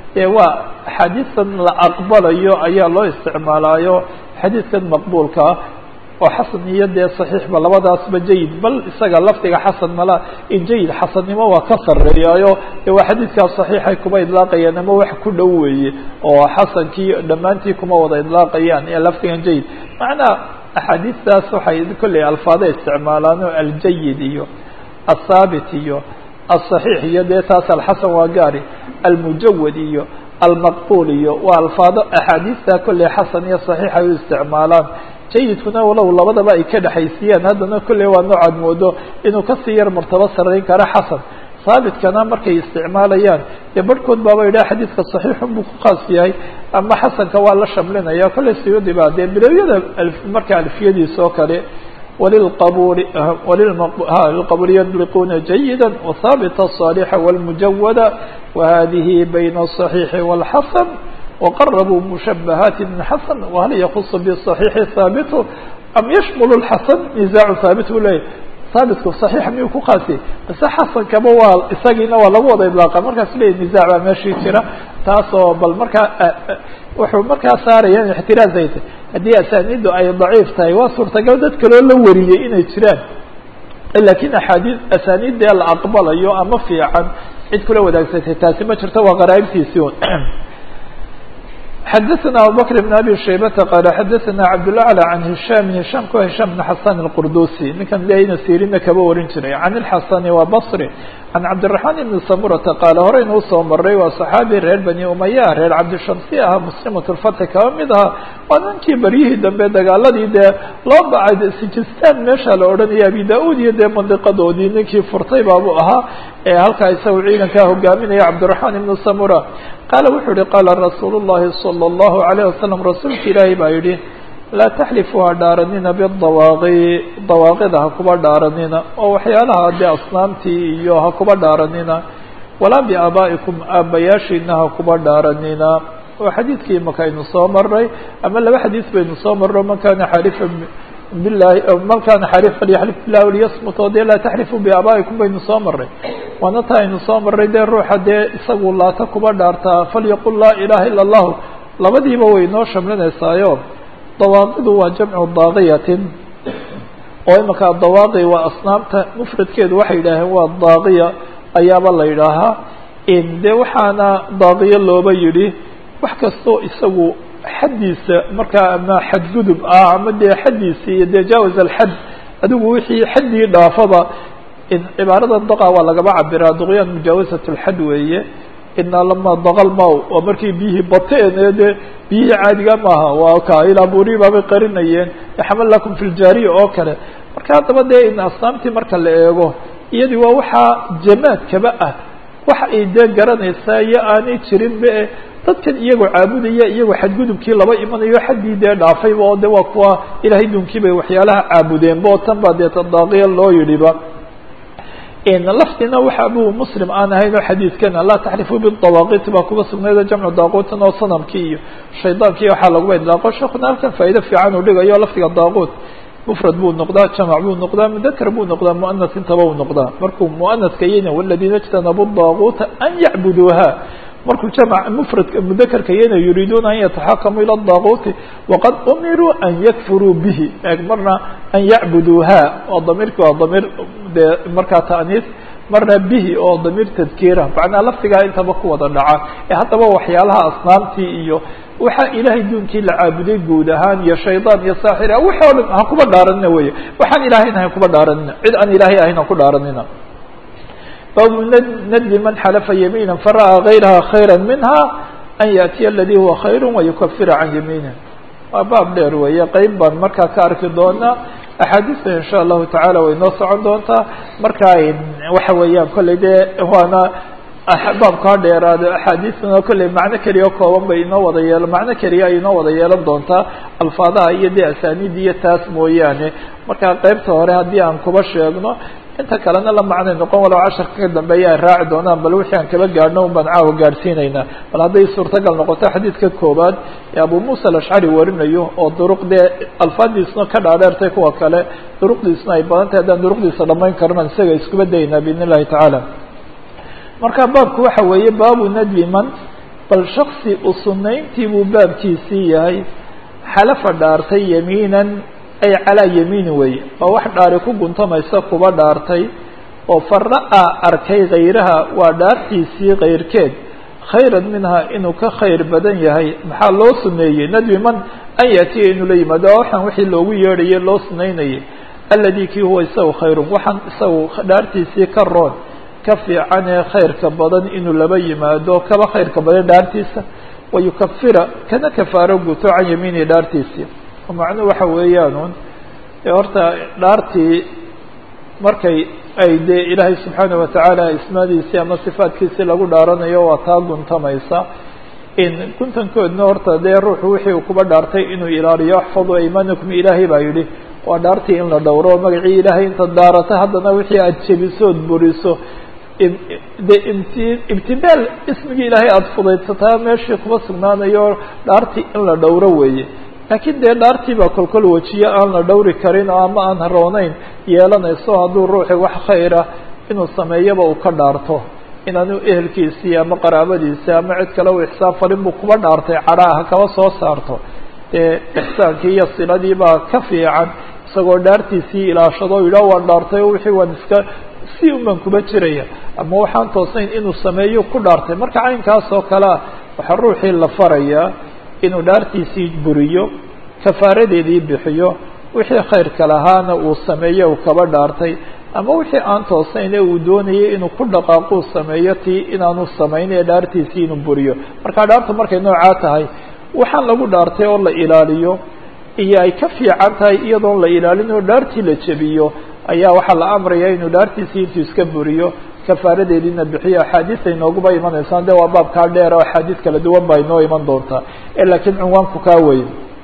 ee waa axaadiistan la aqbalayo ayaa loo isticmaalaayo xadiidkan maqbuulkaa oo xasan iyo dee saxiixba labadaasba jayid bal isaga lafdiga xasan mala in jayid xasannimo waa ka sarreeyaayo dee waa xadiidkaas saxiixay kuma idlaaqayaan ama wax ku dhow weeye oo xasankii dhammaantii kuma wada idlaaqayaan ee lafdigan jayid macnaa axaadiistaas waxay kolley alfaada isticmaalaan oo aljayid iyo athaabit iyo aلصaxiix iyo dee taas alxasan waa gaari almujawad iyo almaqbul iyo waa alfaado axaadiista kolley xasan iyo صaxiix ay u isticmaalaan jayidkuna walow labadaba ay ka dhexaysiyeen haddana kolley waa noocaad moodo inuu kasii yar martabo sarayn karo xasan haabitkana markay isticmaalayaan dee barhkood baaba yidhaha xadiidka صaxiixun buu ku khaas yahay ama xasanka waa la shamlinaya kolley siyudi ba dee bilowyada marka alfiyadiisa oo kale وللqبول للqبول يطلقون جيدا وثابت الصالح والمجود وهذه بين الصحيح والحسن وقربوا مشبهات من حسن وهل يخص بالصحيح ثابت أم يشمل الحسن نزاع ثابت le haaبitku صaحيiح miyuu ku qaasiyey base xasankaba waa isagiina waa lagu wada idlaaqa markaas le نiزاع baa meeshii jira taasoo bal markaa wuxuu markaa saaraya in اxtiraaz ay tahy haddii asanidu ay ضaciif tahay waa suurtagal dad kaloo la wariyey inay jiraan lakin axaadii asanidee la aqbalayo ama fiican cid kula wadaagsatay taasi ma jirto waa qaraa'ibtiisi un xadaثna abubكر بن abi shaybata qal xadaثna cabdالأعlى عan هisham hisham ku hisham بn xasan الqurdusi ninkan lena sirina kaba warin jiray can الxasani waa bصri can cabdiلرaحman ibn samurata qaala horeyna usoo maray waa صaxaabi reer bani umaya reer cabdishamsi ahaa muslimat الfatxi kaba mid ahaa waa ninkii beryihii dambe dagaaladii dee loo bacay sijistan meesha la odhanaya abi da-ud iyo dee mandiqadoodii ninkii furtay baabu ahaa ee halkaa isaga ciidankaa hogaaminaya cabdiلرaحman ibn samura qaala wuxuu yihi qaala rasuul الlahi salى الlahu عalيه wasalam rasuulka ilaahi baa yihi laa taxlifu ha dhaaranina bidawaaqi dawaaqida ha kuba dhaaranina oo waxyaalaha dee asnaamtii iyo ha kuba dhaaranina walaa biaabaa'ikum aabbayaashiina ha kuba dhaaranina waa xadiidkii maka aynu soo maray ama laba xadiis baynu soo marro man kana xalifa bilahi man kana xalif falyaxlif bilah liyasmut oo dee laa taxlifu biaabaa'ikum baynu soo maray waana ta aynu soo maray dee ruuxa dee isagu laata kuba dhaartaa falyaqul laa ilaha ila allahu labadiiba way noo shamlinaysaayo dawaaqidu waa jamcu daaqiyatin oo imaka dawaaqi waa asnaamta mufradkeedu waxay yidhaaheen waa daaqiya ayaaba la yidhaahaa de waxaana daaqiyo looba yidhi wax kastoo isagu xaddiisa markaa ama xadgudub ah ama dee xaddiisi iyo dee jaawaz alxad adigu wixii xaddii dhaafaba cibaarada daqa waa lagaba cabiraa duqyaan mujaawazat lxad weeye inaa lama daqal maw waa markii biyihii bateen ee dee biyihii caadiga maaha waa ka ilaa burii baabay qarinayeen yaxmal lakum fi ljaariya oo kale marka haddaba dee in asnaamtii marka la eego iyadii waa waxaa jamaadkaba ah waxa ay dee garanaysaa iyo aanay jirinba e dadkan iyagoo caabudaya iyagoo xadgudubkii laba imanayo xaddii dee dhaafayba oo de waa kuwa ilahay dunkii bay waxyaalaha caabudeenba oo tan baa dee tadaaqiya loo yidhiba lafdina waxa abu muslim aan ahayn oo xadiidkana laa taxrifu bidawaaqiti baa kuga sugnaydo jamcu daaquutan oo sanamkii iyo shaydaankii waxaa laguba idlaaqo sheekuna halkan faa'ido fiican uu dhigayo lafdiga daaquut mufrad buu noqdaa jamac buu noqdaa mudakar buu noqdaa muanas intaba uu noqdaa markuu muanaska yena waladiina ijtanabu daaquuta an yacbuduuha markuu jamc mfradka mudakarka yana yuriiduuna an yataxakamuu ilى daaquuti waqad umiruu an yakfuruu bihi marna an yacbuduuha oo damiirki waa damiir dee markaa taaniis marna bihi oo damiir tadkiira macnaa lafdigaa intaba ku wada dhaca ee haddaba waxyaalaha asnaamtii iyo waxaa ilaahay duunkii la caabuday guud ahaan iyo shaydaan iyo saaxir wixi o dhan ha kuba dhaaranina wey waxaan ilaahayna ha kuba dhaaranina cid aan ilaahay ahayn ha ku dhaaranina baabu nadbi man xalafa yamiina fara'aa gayraha khayra minha an yaأtiya aladi huwa khayr wayukafira can yamiinih waa baab dheer weeye qeyb baan markaa ka arki doonaa axaadiista in sha allahu tacala way noo socon doontaa marka waxa weeyaan kolley dee waana baabkaa dheeraado axaadiistana kolley macno keliya o kooban bay inoo wada yeel macno keliya ay inoo wada yeelan doontaa alfaadaha iyo dee asaaniid iyo taas mooyaane marka qeybta hore haddii aan kuba sheegno inta kalena la macnay noqon walow casharka ka dambeeya ay raaci doonaan bal wixii aan kaba gaadhno un baan caawa gaadhsiinaynaa bal hadday suurtagal noqoto xadiidka koobaad ee abu muusa alashcari warinayo oo duruq dee alfaadiisna ka dhaadheertay kuwa kale duruqdiisna ay badan tahay haddaan duruqdiisa dhamayn karno isaga iskuba daynaa biidn illahi tacaala marka baabku waxa weeye baabu nadbi man bal shaksi u sunayntii buu baabkiisii yahay xalafa dhaartay yamiinan ay calaa yamiini weeye waa wax dhaari ku guntamaysa kuba dhaartay oo fara-a arkay khayraha waa dhaartiisii kayrkeed khayran minha inuu ka khayr badan yahay maxaa loo suneeyey nadbi man an yaatiya inuu la yimaado waxaan wixii loogu yeedhaye loo sunaynayay aladi kii huwa isagu khayrun waxaan isagu dhaartiisii ka roon ka fiican ee khayrka badan inuu laba yimaado kaba khayrka badan dhaartiisa wayukafira kana kafaaro guto can yamiini dhaartiisii macnuhu waxa weeyaanuun horta dhaartii markay ay dee ilaahay subxaana watacaala ismaadiisii ama sifaadkiisii lagu dhaaranayo waa taa guntamaysa in guntankoodna horta dee ruuxu wixii uu kuba dhaartay inuu ilaaliyo axfadu aymanakum ilaahay baa yidhi waa dhaartii in la dhowro magacii ilaahay intaad daarata haddana wixii aada jebisood buriso de imti ibtidaal ismigii ilaahay aada fudaydsataa meeshii kuba sugnaanayo dhaartii in la dhowro weeye laakiin dee dhaartii baa kolkol wejiye aan la dhowri karin oo ama aan harooneyn yeelanayso hadduu ruuxi wax khayra inuu sameeyaba uu ka dhaarto inaanu ehelkiisii ama qaraabadiisii ama cid kale u ixsaan farin buu kuba dhaartay cadhaaha kaba soo saarto dee ixsaankii iyo siladii baa ka fiican isagoo dhaartiisii ilaashado o yidhah waan dhaartay o wixii waan iska si unbaan kuba jiraya ama waxaan toosnayn inuu sameeyo ku dhaartay marka caynkaas oo kalea waxaa ruuxii la farayaa inuu dhaartiisii buriyo kafaaradeedii bixiyo wixii khayrka lahaana uu sameeyo uu kaba dhaartay ama wixii aan toosnayn ee uu doonayay inuu ku dhaqaaquu sameeyo tii inaanu samayn ee dhaartiisii inuu buriyo marka dhaartu markay noocaa tahay waxaan lagu dhaartay oo la ilaaliyo iyo ay ka fiican tahay iyadoon la ilaalin oo dhaartii la jebiyo ayaa waxaa la amraya inuu dhaartiisii intuu iska buriyo kafaaradeediina bixiyo axaadiista inooguba imanaysaan de waa baabkaa dheer oo axaadiis kala duwan baa inoo iman doontaa laakiin cunwaanku kaa weyn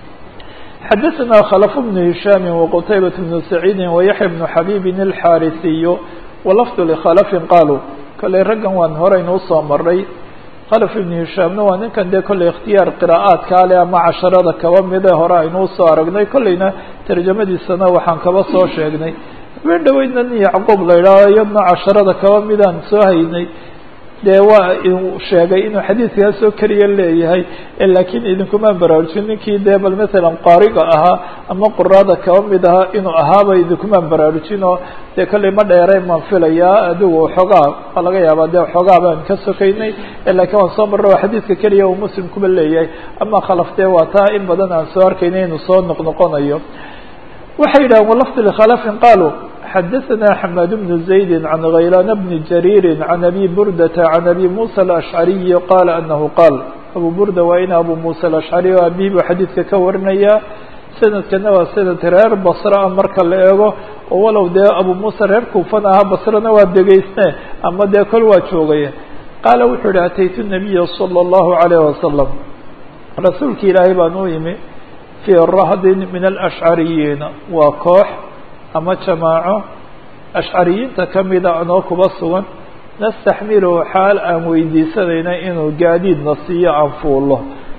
xadaثna khلف بن هiشhاm وqتayبة بن سعيid ويحيى بن xabيb الxاrثiy وlفظ لkhلف qaalوا kollay raggan waan horeynu usoo maray khلف iبن هiشhaamna waa ninkan dee kollay اkhtiyaar qراءaadkaa le ama casharada kaba mide hore aynu usoo aragnay kollayna tarjamadiisana waxaan kaba soo sheegnay habeen dhaweydna nin yacquub la idhaaho iyadna casharada kaba midaan soo haynay dee waa uu sheegay inuu xadiidkaas oo keliya leeyahay laakiin idinkumaan baraarujin ninkii dee bal masalan qaariga ahaa ama quraada kaba mid ahaa inuu ahaaba idinkumaan baraarujin oo dee kollay ma dheereen baan filayaa adigu xoogaa waa laga yaabaa dee xoogaa baan ka sokaynay laakiin waan soo marra waa xadiidka keliya uu muslim kuba leeyahay ama khalaf dee waa taa in badan aan soo arkaynay inuu soo noqnoqonayo waxay yidhahen walafdi likhalafin qaaluu xadaثna xmad بن زayd عan غaylan بn jarيir عan abi burdةa عan abi muسى الأشcariي qala anahu qaal abu burda waa in abu muسى الأشcari o abihi buu xadiidka ka warinaya sanadkana waa sanad reer basra a marka la eego oo walow dee abu muسى reer kuufan ahaa basrana waa degeysne ama dee kol waa joogay qaala wuxuu yihi ataytu النabiya slى الlahu عalيه wasalam rasuulki ilaahay baan u yimi fii rahdin min alashcariyiina waa koox ama jamaaco ashcariyiinta kamida anoo kuba sugan nastaxmilu xaal aan weydiisanayna inuu gaadiidna siiyo aan fuulo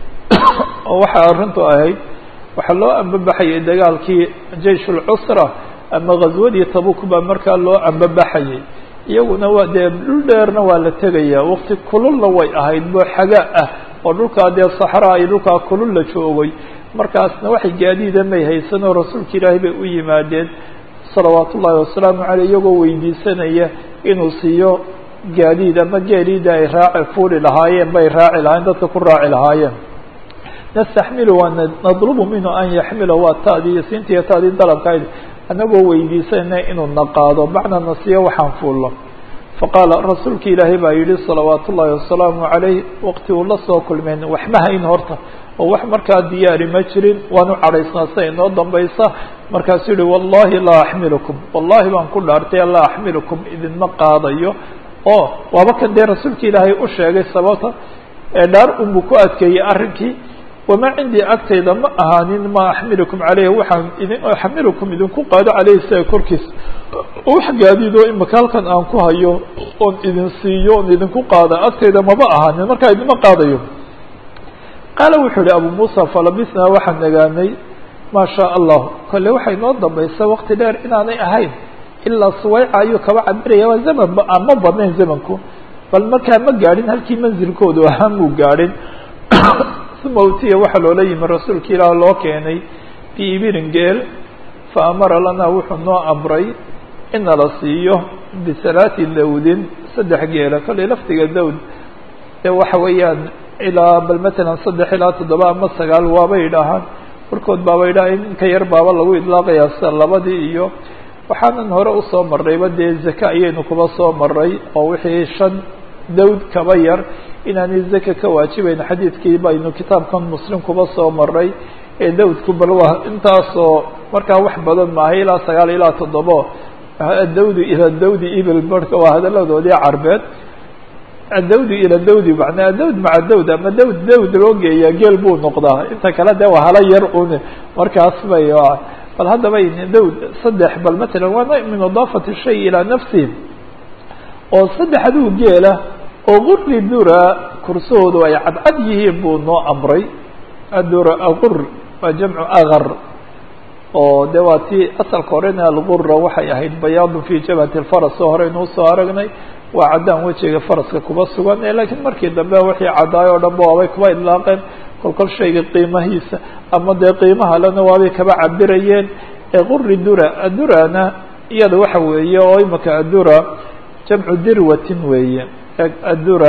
oo waxaa arrintu ahayd waxaa loo ambabaxayay dagaalkii jeish ulcusra ama ghaswadii tabuk baa markaa loo ambabaxayay iyaguna waa dee dhul dheerna waa la tegayaa waqti kululna way ahayd boo xagaa ah oo dhulkaa dee saxraa iyo dhulkaa kulul la joogay markaasna waxay gaadiida may haysan oo rasuulka ilaahay bay u yimaadeen salawaat ullaahi wasalaamu caleyh iyagoo weydiisanaya inuu siiyo gaadiid ama geeliida ay raaci fuuli lahaayeen bay raaci lahayen dadka ku raaci lahaayeen nastaxmilu waa nadlubu minhu an yaxmila waa taadii siintiiyo taadii dalabkayd anagoo weydiisanayna inuu na qaado macna na siiyo waxaan fuullo faqaala rasuulka ilaahay baa yihi salawaat ullaahi wasalaamu caleyh waqti uu la soo kulmeen waxma hayn horta oo wax markaa diyaari ma jirin waanu cadhaysnaa sida inoo dambaysa markaasuu yihi wallahi laa axmilukum wallahi baan ku dhaartay laa axmilukum idinma qaadayo oo waaba kan dee rasuulka ilaahay u sheegay sababta ee dhaar unbuu ku adkeeyey arrinkii wamaa cindii agtayda ma ahaanin ma axmilukum caleyh waxaan idin axmilukum idinku qaado caleyhi isaga korkiisa wax gaadiidoo imaka halkan aan ku hayo oon idin siiyo oon idinku qaada agtayda maba ahaanin markaa idinma qaadayo qaala wuxuu yihi abu muusa falabisnaa waxaan nagaanay maa shaa allah kolle waxay noo dambaysa waqti dheer inaanay ahayn ilaa suwayca ayuu kaba cabiraya waa zaman aan ma badnayn zamanku bal markaa ma gaadhin halkii manzilkoodu ahaa muu gaadhin uma utiya waxaa loola yimi rasuulka ilaah loo keenay biibirin geel fa amara lanaa wuxuu noo amray ina la siiyo bisalaati dawdin saddex geela kollay laftiga dawd ee waxa weeyaan ilaa bal matalan saddex ilaa toddoba ama sagaal waabay idhaahaan warkood baaba idhaha in ka yar baaba lagu idlaaqayaa sida labadii iyo waxaanan hore usoo marrayba dee zaka ayaynu kuba soo maray oo wixii shan dawd kaba yar inaanay zaka ka waajibayn xadiidkii baynu kitaabkan muslim kuba soo maray ee dawdku bal waa intaasoo markaa wax badan maaha ilaa sagaal ilaa toddobo adawdu ila dawdi ibil marka waa hadaladoodii carbeed adawdi ila dawdi manaa dawd maca dawd ama dawd dawd loo geeyaa geel buu noqdaa inta kale de waa hala yar un markaas bay bal haddaba dawd saddex bal matalan waa min idaafati shay ilaa nafsihi oo saddex aduu geela oo guri dura kursahoodu ay cadcad yihiin buu noo amray adura agur waa jamcu agar oo de waa tii asalka horena algura waxay ahayd bayaadun fi jabhati lfaras oo horeynu usoo aragnay waa caddaan wejiga faraska kuba sugan ee laakiin markii dambe wixii caddaay oo dhan ba waabay kuba idlaaqeen kolkol shayga qiimahiisa ama dee qiimaha lena waabay kaba cabirayeen ee quri dura adurana iyada waxa weeye oo imika adura jamcu dirwatin weeye adura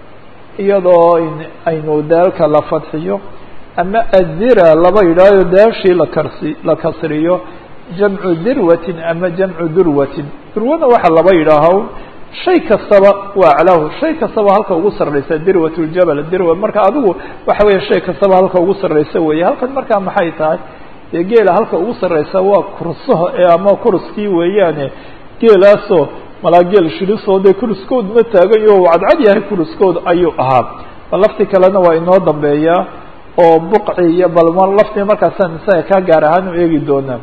iyadoo aynu daalka la fadxiyo ama adira laba yidhahyo daashii lakarsi la kasriyo jamcu dirwatin ama jamcu durwatin durwana waxaa laba yidhaaho shay kastaba waa aclaahu shay kastaba halka ugu sarreysa dirwat ljabal dirwa marka adigu waxa weeye shay kastaba halka ugu sarreysa weeye halkan markaa maxay tahay dee geela halka ugu sarreysa waa kursaha ee ama kuruskii weeyaane geelaasoo malaa geel shilisoo dee kuruskood ma taagayo u cadcad yahay kuruskood ayuu ahaa bal lafti kalena waa inoo dambeeyaa oo buqci iyo balma laftii markaasaan isaga kaa gaar ahaan u eegi doonaa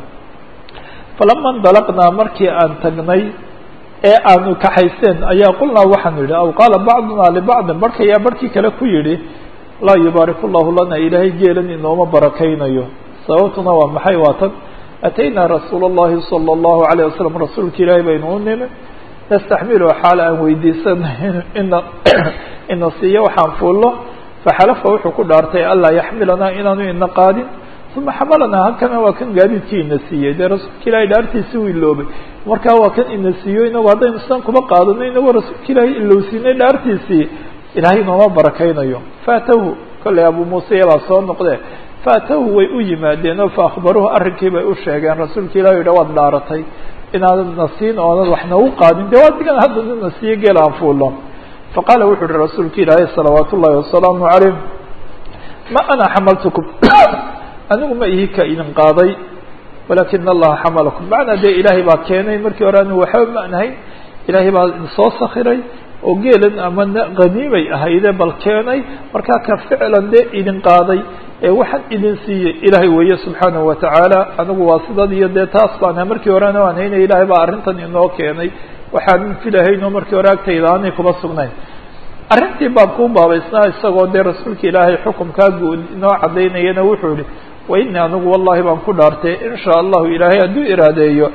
falama indalaqnaa markii aan tagnay ee aanu kaxayseen ayaa qulnaa waxaanu yidhi aw qaala bacduna libacdin barhkayaa barhkii kale ku yidhi laa yubaariku llahu lana ilaahay geelan inooma barakaynayo sababtuna waa maxay waa tan ataynaa rasuula اllahi salى اllahu alayه wasalam rasuulka ilaahay baynu u nimi nastaxmilu xaal aan weydiisanay ina ina siiyo waxaan fuulno faxalafa wuxuu ku dhaartay anlaa yaxmilanaa inaanu ina qaadin uma xamalanaa halkana waa kan gaadiidkii ina siiyey dee rasuulka ilahay dhaartiisi u iloobay markaa waa kan ina siiyo inagu haddaynu sidan kuba qaadano inagoo rasuulka ilaahay ilowsiinay dhaartiisii ilaahay inooma barakaynayo faatahu kollay abu muuse yabaa soo noqdee faatahu way u yimaadeen oo faakbaruhu arrinkii bay u sheegeen rasuulka ilahi yidha waad dhaaratay inaanad na siin oonad wax nagu qaadin dee waa digan haddana na siiyo geel aan fuulo faqaala wuxuu uhi rasuulka ilaahay salawaat ullahi wasalaamu calayh ma ana xamaltukum anigu ma ihi ka idin qaaday walaakina allaha xamalakum macnaa dee ilaahay baa keenay markii hore anigu waxba ma nahayn ilaahay baa soo sakiray oo geelan ama haniimay ahayde bal keenay markaa ka ficlan dee idin qaaday ee waxaan idin siiyey ilaahay weeye subxaanahu watacaala anigu waa sidad iyo dee taas baan aha markii horena aan hayna ilaahay baa arrintan inoo keenay waxaanan filahaynoo markii hore agtayda aanay kuba sugnayn arrintii baabkuu baabaysnaa isagoo dee rasuulka ilaahay xukumkaa guud inoo caddaynayana wuxuu yihi wa ini anigu wallahi baan ku dhaartay in shaa allahu ilaahay hadduu iraadeeyo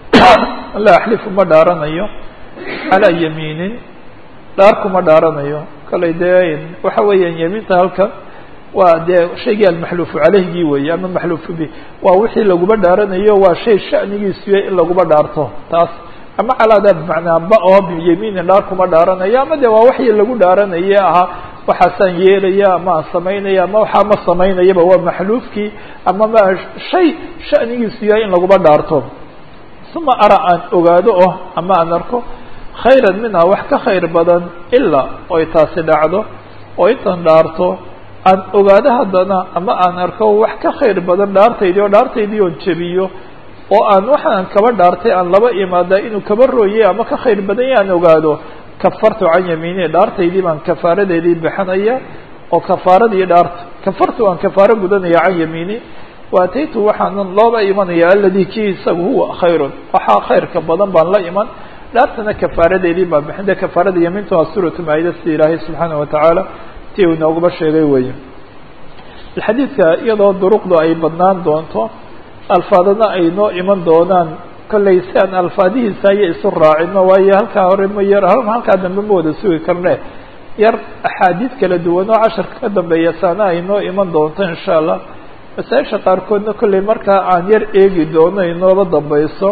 la axlifu ma dhaaranayo calaa yamiinin dhaar kuma dhaaranayo kallay dee waxa weeyaan yamiinta halkan waa dee shaygii almaxluufu caleyhgii weeye ama maxluufu bi waa wixii laguma dhaaranayo waa shay shanigiisuya in laguma dhaarto taas ama calaada bimacnaa ba oo biyamiinin dhaar kuma dhaaranayo ama de waa waxii lagu dhaaranaye ahaa waxaasaan yeelaya ama aan samaynaya ama waxaa ma samaynayaba waa maxluufkii ama ma shay shanigiisu yahay in laguma dhaarto uma ara aan ogaado oh ama aan arko khayran minha wax ka khayr badan ilaa oy taasi dhacdo oo intan dhaarto aan ogaado haddana ama aan arko wax ka khayr badan dhaartaydii oo dhaartaydii oon jebiyo oo aan waxaan kaba dhaartay aan laba imaada inuu kaba rooyey ama ka khayr badan ya aan ogaado kafartu can yamiini dhaartaydii baan kafaaradeedii bixinaya oo kafaaradii dhaarta kafartu aan kafaaro gudanaya can yamiini waataytu waxaanan looba imanaya aladi kii isagu huwa khayrun waxaa khayrka badan baan la iman dhaartana kafaaradeedii baan bixin de kafaarada yamiintu waa suuratu maayida sida ilaahay subxaana watacaala ti uu inoogaba sheegay weeye xadiidka iyadoo duruqdu ay badnaan doonto alfaadana ay noo iman doonaan kolley si aan alfaadihiisa aya isu raacino waayo halkaa hore ma yar halkaa dambe ma wada sugi karne yar axaadiid kala duwan oo casharka ka dambeeya saana ay noo iman doonto insha allah masaa-isha qaarkoodna kolley markaa aan yar eegi doono inooba dambeyso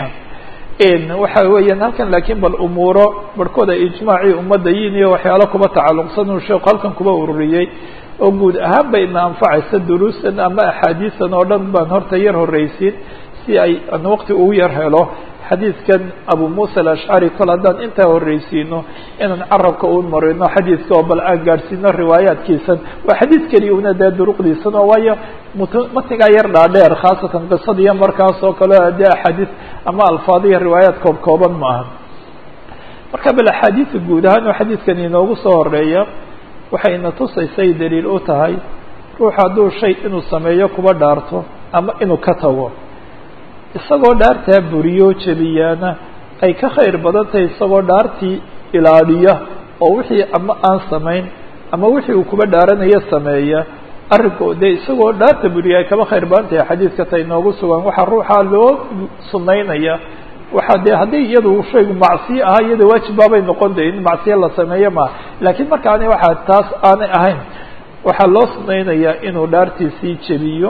waxa weeyaan halkan laakiin bal umuuro barhkooda ijmaacii ummadda yin iyo waxyaalo kuba tacalluqsan uu sheeku halkan kuba ururiyey oo guud ahaan ba ina anfacaysa duruusan ama axaadiisan oo dhan baan horta yar horreysiin si ay an waqti ugu yar helo xadiidkan abu muusa alashcari kol haddaan intaa horreysiino inaan carabka u marino xadiidka oo bal aan gaadhsiino riwaayaadkiisan waa xadiid keliya una dee duruqdiisan oo waayo mt matnigaa yar dhaadheer khaasatan qisadiiyo markaas oo kale dee axaadiis ama alfaadiya riwaayaad koob kooban ma aha marka bal axaadiidka guud ahaan oo xadiidkan inoogu soo horeeya waxayna tusaysay daliil u tahay ruux hadduu shay inuu sameeyo kuba dhaarto ama inuu ka tago isagoo dhaartaa buriyo jebiyaana ay ka khayr badan tahay isagoo dhaartii ilaaliya oo wixii ama aan samayn ama wixii uu kuba dhaaranayo sameeya arrinko dee isagoo dhaarta buriya ay kaba khayr badan tahay xadiidka ta inoogu sugan waxaa ruuxaa loo sunaynaya waxaa dee haddii iyadu shaygu macsiyo ahaa iyada waajib baabay noqon de in macsiyo la sameeyo maaha laakiin markaani waxaa taas aanay ahayn waxaa loo sunaynayaa inuu dhaartiisii jebiyo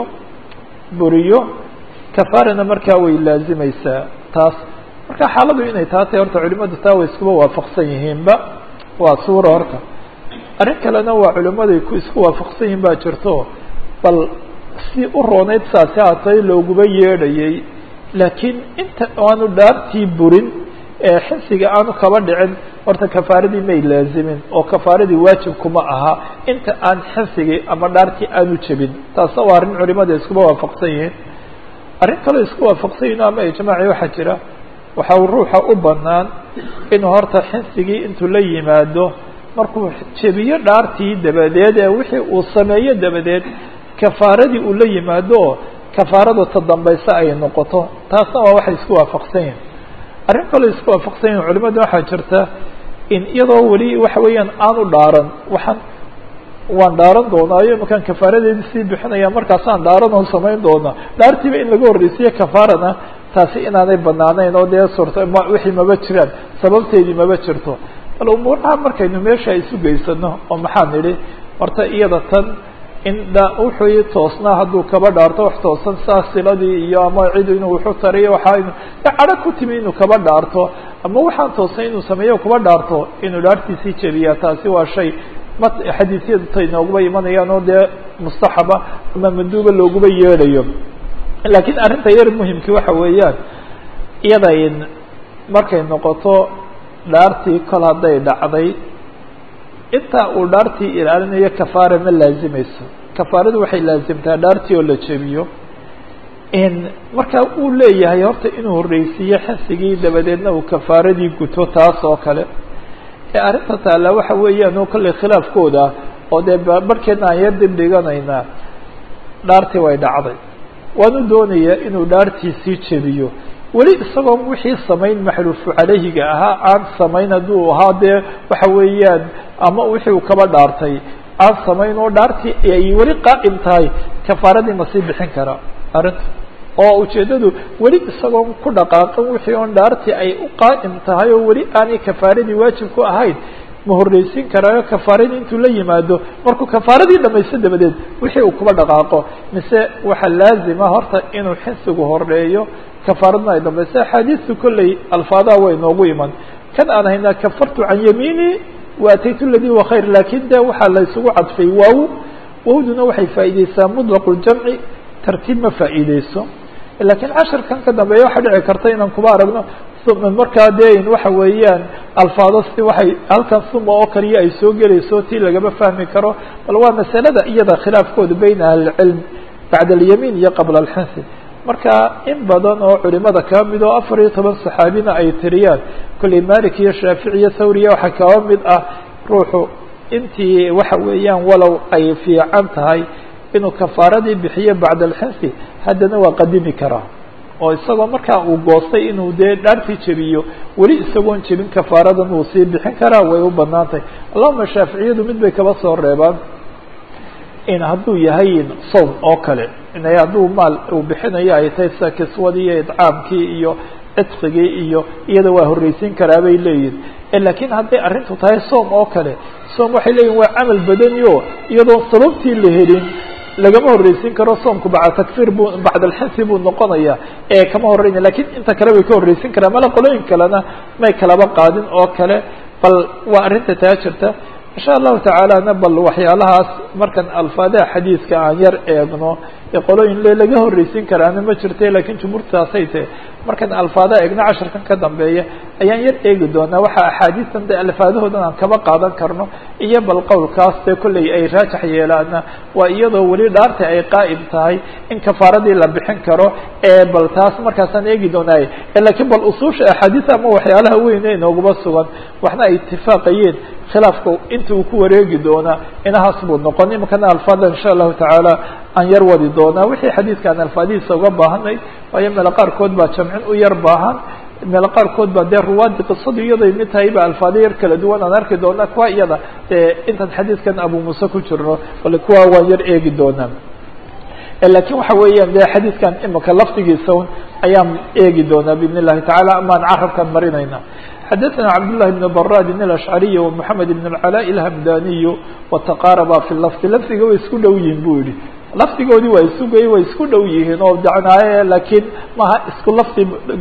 buriyo kafaarana markaa way laazimaysaa taas marka xaaladu inay taa tahay horta culimadu taa way iskuba waafaqsan yihiinba waa suura horta arrin kalena waa culimaday ku isku waafaqsan yihiin baa jirto bal si u rooneyd saasi haatay looguba yeedhayay laakiin inta aanu dhaartii burin ee xinsiga aanu kaba dhicin horta kafaaradii may laazimin oo kafaaradii waajib kuma aha inta aan xinsigii ama dhaartii aanu jebin taasna waa arrin culimada iskuba waafaqsan yihiin arrin kaloo isku waafaqsan yihin ama ijmaaci waxaa jira waxa uu ruuxa u banaan inuu horta xinsigii intuu la yimaado markuu jebiyo dhaartii dabadeed ee wixii uu sameeyo dabadeed kafaaradii uu la yimaado kafaarada ta dambaysa ay noqoto taasna waa waxay isku waafaqsan yihin arrin kaloo isku waafaqsan yihin culimada waxaa jirta in iyadoo weli waxa weeyaan aanu dhaaran waxaan waan dhaaran doonaayo imakaan kafaaradeedi sii bixinaya markaasaan dhaaran oo samayn doonaa dhaartiiba in laga horreysiyo kafaarana taasi inaanay banaanayn oo dee suurta m wixii maba jiraan sababteedii maba jirto bal umuuraha markaynu meesha isu geysano oo maxaan nidhi horta iyada tan in dha wuxuu toosnaa hadduu kaba dhaarto wax toosan saa siladii iyo ama cid inuu wuxu tariyo waxaa inu cadho ku timi inuu kaba dhaarto ama waxaan toosnay inuu sameeyo kuba dhaarto inuu dhaartiisii jebiyaa taasi waa shay ma xadiisyadu ta inooguba imanayaan oo dee mustaxaba ama manduuba looguba yeedhayo laakiin arrinta yar muhimkii waxa weeyaan iyada in markay noqoto dhaartii kol hadday dhacday inta uu dhaartii ilaalinayo kafaara ma laazimayso kafaaradu waxay laazimtaa dhaartii oo la jebiyo marka uu leeyahay horta inuu horreysiiyo xinsigii dabadeedna uu kafaaradii guto taas oo kale ee arrinta taalla waxa weeyaan oo kolley khilaafkooda oo dee barhkeedna aan yar dib dhiganaynaa dhaartii way dhacday waanu doonayaa inuu dhaartiisii jebiyo weli isagoo wixii samayn maxluufu calayhiga ahaa aan samayn hadduu ahaa dee waxa weeyaan ama wixii uu kaba dhaartay aan samayn oo dhaartii ay weli qaa'im tahay kafaaradii ma sii bixin karaa arrinta oo ujeeddadu weli isagoo ku dhaqaaqan wixii oon dhaartii ay u qaa'im tahay oo weli aanay kafaaradii waajib ku ahayn ma horreysiin karaayo kafaaradii intuu la yimaado markuu kafaaradii dhamaysto dabadeed wixii uu kuba dhaqaaqo mise waxaa laazima horta inuu xinsigu horeeyo kafaaradna ay dambayso axaadiistu kolley alfaadaha way noogu iman kan aan haynaa kafartu can yamiini wa ataytu ladii wa khayr lakin de waxaa la isugu cadfay waaw wawduna waxay faa'iideysaa mutlaqu ljamci tartiib ma faa'iideyso lakiin casharkan ka dambeeya waxaa dhici karta inaan kuba aragno markaa dee waxa weeyaan alfaado si waxay halkan suma oo kaliya ay soo gelayso tii lagama fahmi karo bal waa masalada iyada khilaafkooda bayna ahlicilm bacda alyamiin iyo qabla alxinsi marka in badan oo culimada kaba mid oo afar iyo toban saxaabina ay tiriyaan kolley malik iyo shaafici iyo thawriya waxaa kaba mid ah ruuxu intii waxa weeyaan walow ay fiican tahay inuu kafaaradii bixiyo bacda alxinsi haddana waa qadimi karaa oo isagoo markaa uu goostay inuu dee dhaartii jebiyo weli isagoon jebin kafaaradan uu sii bixin karaa way u banaan tahay allahuma shaaficiyadu mid bay kaba soo reebaan in hadduu yahay sawm oo kale inay hadduu maal uu bixinayo ay tahay sida kiswadii iyo idcaamkii iyo cidqigii iyo iyada waa horreysiin karaa bay leeyihin lakiin hadday arrintu tahay soom oo kale soom waxay leeyihin waa camal badani o iyadoo sababtii la helin lagama horreysiin karo soomku bacda takfir bu bacda alxinsi buu noqonaya ee kama horreynaya lakiin inta kale way ka horreysin karaa mala qolooyin kalena may kalaba qaadin oo kale bal waa arrinta taa jirta insha allahu tacaalana bal waxyaalahaas markan alfaadaha xadiiska aan yar eegno ee qolooyin le laga horreysin karaana ma jirte lakiin jumhuurtaasay tahe markan alfaadaha eegno casharkan ka dambeeya ayaan yar eegi doonaa waxa axaadiistan de alfaadahoodan aan kaba qaadan karno iyo bal qowlkaas dee kolley ay raajax yeelaana waa iyadoo weli dhaarta ay qaa'im tahay in kafaaradii la bixin karo ee bal taas markaasaan eegi doonaaye lakiin bal usuusha axaadiis ama waxyaalaha weyne inooguma sugan waxna ay itifaaqayeen khilaafka inta uu ku wareegi doonaa inahaas buu noqon imikana alfaada insha allahu tacaala aan yar wadi doonaa wixii xadiidkaan alfaadihiisa uga baahanay waayo meelo qaarkood baa jamcin u yar baahan meelo qaarkood baa dee ruwaadi qisadu iyaday mid tahay ba alfaado yar kala duwan aan arki doonaa kuwa iyada dee intaan xadiidkan abu muuse ku jirno bale kuwa waan yar eegi doonaa lakiin waxa weeyaan de xadiidkan imika lafdigiisa un ayaan eegi doonaa biidn illahi tacala amaan carabkaan marinayna xadaثna cabdاللahi بن brاd الأشعري ومحamed بن العلاء الهمdaniي وتqاarba في lفظ lfdiga way isku dhow yihin bu yihi lafdigoodii waa isugay way isku dhow yihiin oo dacnaaye lakiin maha isku lafdi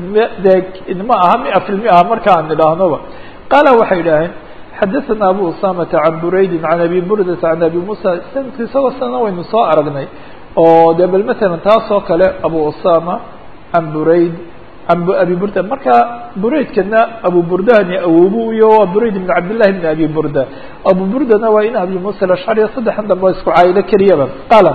de ma aha mia في المئة marka aan idhaahnoba qaala waxay idhaaheen xadaثna abu usamةa عan buraydi عan abi burdةa عan abi muسى sanadki isagoo sana waynu soo aragnay oo de bal mثala taas oo kale abu usama عan burayd an abi burda marka buraydkana abu burdahani awobu iyo waa burayd ibn cabdillahi bn abi burda abu burdana waa in abi musa alashcari saddexan dambe isku caayilo keliyaba qaala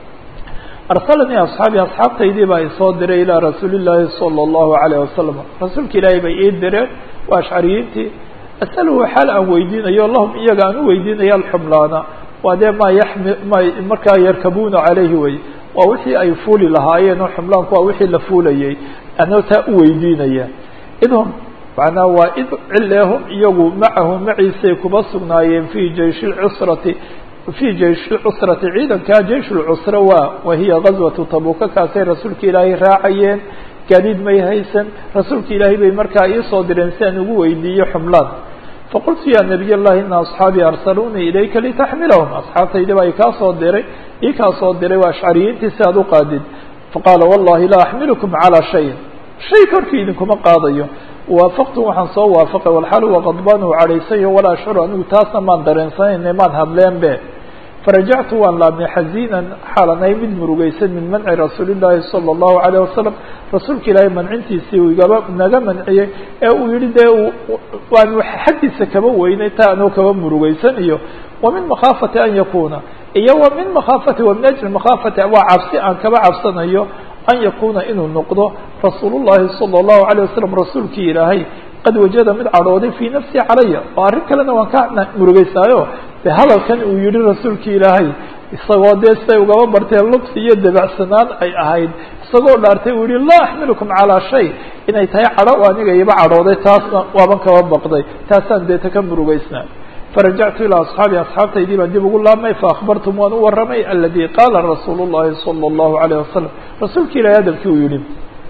arsalanii asxaabi asxaabtaydii baa isoo diray ilaa rasuuli llaahi sala allahu alayh wasalam rasuulka ilaahay bay ii direen waa ashcariyiintii asaluhu xaal aan weydiinayo lahum iyaga aan u weydiinaya alxumlaana waa dee maa yami ma markaa yarkabuuna calayhi wey waa wixii ay fuuli lahaayeen oo xumlaanku waa wixii la fuulayay anoo taa u weydiinaya idhum macnaa waa id cileehum iyagu macahu maciisay kuba sugnaayeen fi jayshi lcusrati fii jayshi lcusrati ciidankaa jaysh lcusra waa wahiya gazwatu tabuka kaasay rasuulka ilaahay raacayeen gaadiid may haysan rasuulka ilaahay bay markaa iisoo direen si aan ugu weydiiyo xumlaan faqultu ya nabiy اllahi ina asxaabii arsaluunii ilayka litaxmilahum asxaabtaydi baa ikaa soo diray ii kaa soo diray waa ashcariyiintii si aad u qaadid faqaala wallahi laa axmilukum calىa shayin shay korkii idinkuma qaadayo waafaqtu waxaan soo waafaqay walxaal huwa qadbaan u cadhaysayo walaa ashcuru anigu taasna maan dareensanayne maan hadleen be farajactu waan laabnay xaziinan xaalanay mid murugeysan min manci rasuuli llaahi sala allahu alayh wasalam rasuulka ilaahay mancintiisii uu igaba naga manciyey ee uu yihi dee waan xaggiisa kaba weynay taa anoo kaba murugeysan iyo wa min makhaafati an yakuna iyo wa min makhaafati wa min ajli makhaafati waa cabsi aan kaba cabsanayo an yakuna inuu noqdo rasuul llahi sala allahu alayh wasalam rasuulkii ilaahay qad wajada mid cadhooday fii nafsi calaya oo arrin kalena waan ka murugeysaayo de hadalkan uu yihi rasuulki ilaahay isagoo dee siday ugaba barteen lubsi iyo dabacsanaan ay ahayd isagoo dhaartay uu yihi laa axmilukum calaa shay inay tahay cadho o aniga iba cadhooday taasna waaban kaba baqday taasaan deeta ka murugeysnaa farajactu ilaa asxaabi asxaabtaydii baan dib ugu laabmay faakbartum waan u warramay aladi qaala rasuulu llahi sala allahu alayh wasalam rasuulka ilahay hadalkii uu yihi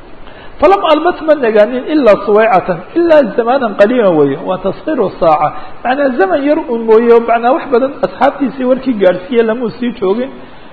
falam albat ma nagaanin ilaa suwaycatan ilaa zamanan qaliila weeye waa taskiru saaca macnaa zaman yar un mooye macnaa wax badan asxaabtiisii warkii gaadhsiiye lamuu sii joogin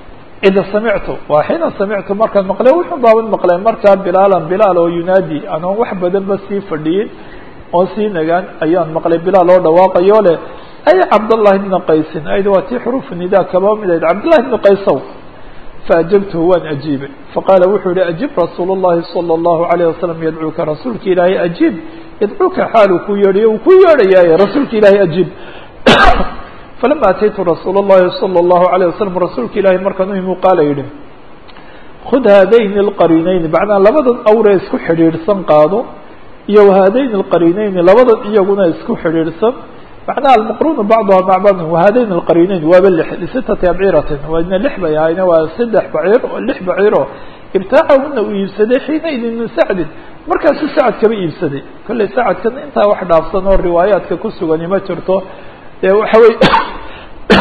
ida samictu waa xiina samictu markaan maqlay wuxuu baaban maqlay markaa bilaalan bilaal oo yunaadi anoon wax badanba sii fadhiyin oon sii nagaan ayaan maqlay bilaal oo dhawaaqayo leh ay cabdallahi bna qaysin ayda waa tii xuruufu nidaa kaba mid ahayd cabdillahi bna qaysow faajabtuhu waan ajiibay faqaala wuxuu yihi ajib rasuul llahi salى اllahu alayه wasalam yadcuuka rasuulka ilaahay ajiib yadcuuka xaaluu ku yeedhayo uu ku yeedhayaaye rasuulka ilaahay ajiib falama ataytu rasuul اllahi salى اllahu alayه wasalam rasuulka ilaahay markaan u imu qaala yihi khud haadayni اlqariinayni macnaa labadan awree isku xidhiidhsan qaado iyo haadayni اlqariinayni labadan iyaguna isku xidhiidhsan macnaha almaqruunu bacduha mac bacdin wahadayn alqariinayn waaba lix lisitati abciratin waadna lix bay ahayna waa saddex baciir oo lix baciiro ibtaacahuna uu iibsaday xiina idin min sacdin markaasuu sacad kaba iibsaday kollay sacadkan intaa wax dhaafsan oo riwaayaadka ku sugani ma jirto dee waxa wey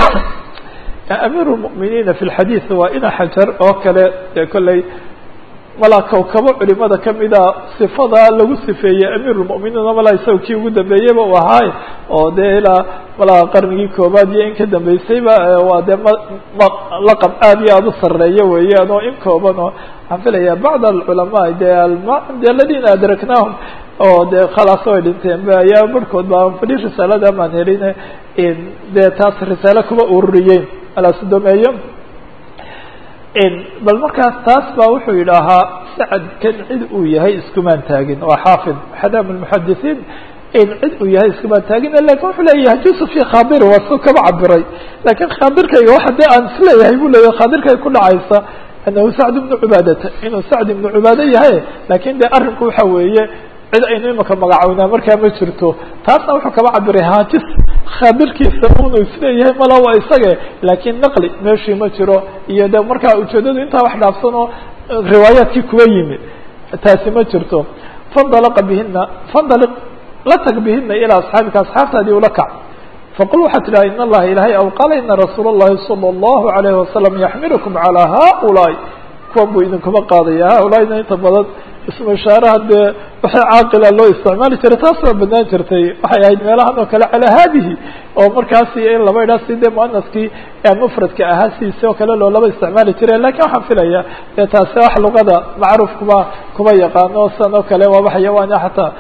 amiir lmu'miniina fi lxadiid waa ina xajar oo kale dee kollay malaa kawkabo culimada kamida sifada lagu sifeeyey amiir lmu'miniin malaa isaga kii ugu dambeeyeyba u ahaay oo dee ilaa malaa qarnigii koobaad iyo in ka dambeysayba waa dee ma ma laqab aad iyo aada u sareeya weeyaan oo in kooban oo waxaan filaya bacd alculamaa de de aladina adraknaahum oo dee khalaas way dhinteen ba ayaa barhkood ba fali risaalada maan helin dee taas risaale kuma ururiyeen alasudomeeyo bal markaas taas ba wuxuu yidhaahaa sacad kan cid uu yahay iskumaan taagin waa xaafid xadaam lmuxadisiin in cid uu yahay iskumaan taagin lakin wuxuu leeyahay jusuf fi khaabir waa su kaba cabiray lakin khaadirkayga waxa dee aan isleeyahay bu leeyahay khaadirkay ku dhacaysa anahu sacd ibnu cubaadata inuu sacd ibnu cubaade yahay lakin de arrinku waxa weeye cid aynu imaka magacawnaa markaa ma jirto taasna wuxuu kaba cabiray haajis khaabirkiisa unu isleeyahay mala waa isage laakiin naqli meeshii ma jiro iyo de markaa ujeedadu intaa wax dhaafsan oo riwaayaadkii kuwa yimi taasi ma jirto fandalaqa bihina fandaliq la tag bihina ilaa asxaabika asxaabtaadii ula kac faqul waxaa tidhaha in allaha ilahay aw qaala ina rasuula اllahi salى اllahu alayhi wasalam yaxmilukum calى haulaai kuwan buu idinkuma qaadaya haulaaina inta badan ismu ishaaraha dee waxay caaqila loo isticmaali jiray taas waa banaan jirtay waxay ahayd meelahan oo kale calaa haadihi oo markaasi in laba idhaa si dee muanaskii mufradka ahaa sidiisi oo kale loolaba isticmaali jiray lakin waxaan filaya dee taasi wax luqada macruuf kuma kuma yaqaano san oo kale waaba xayawaan xataa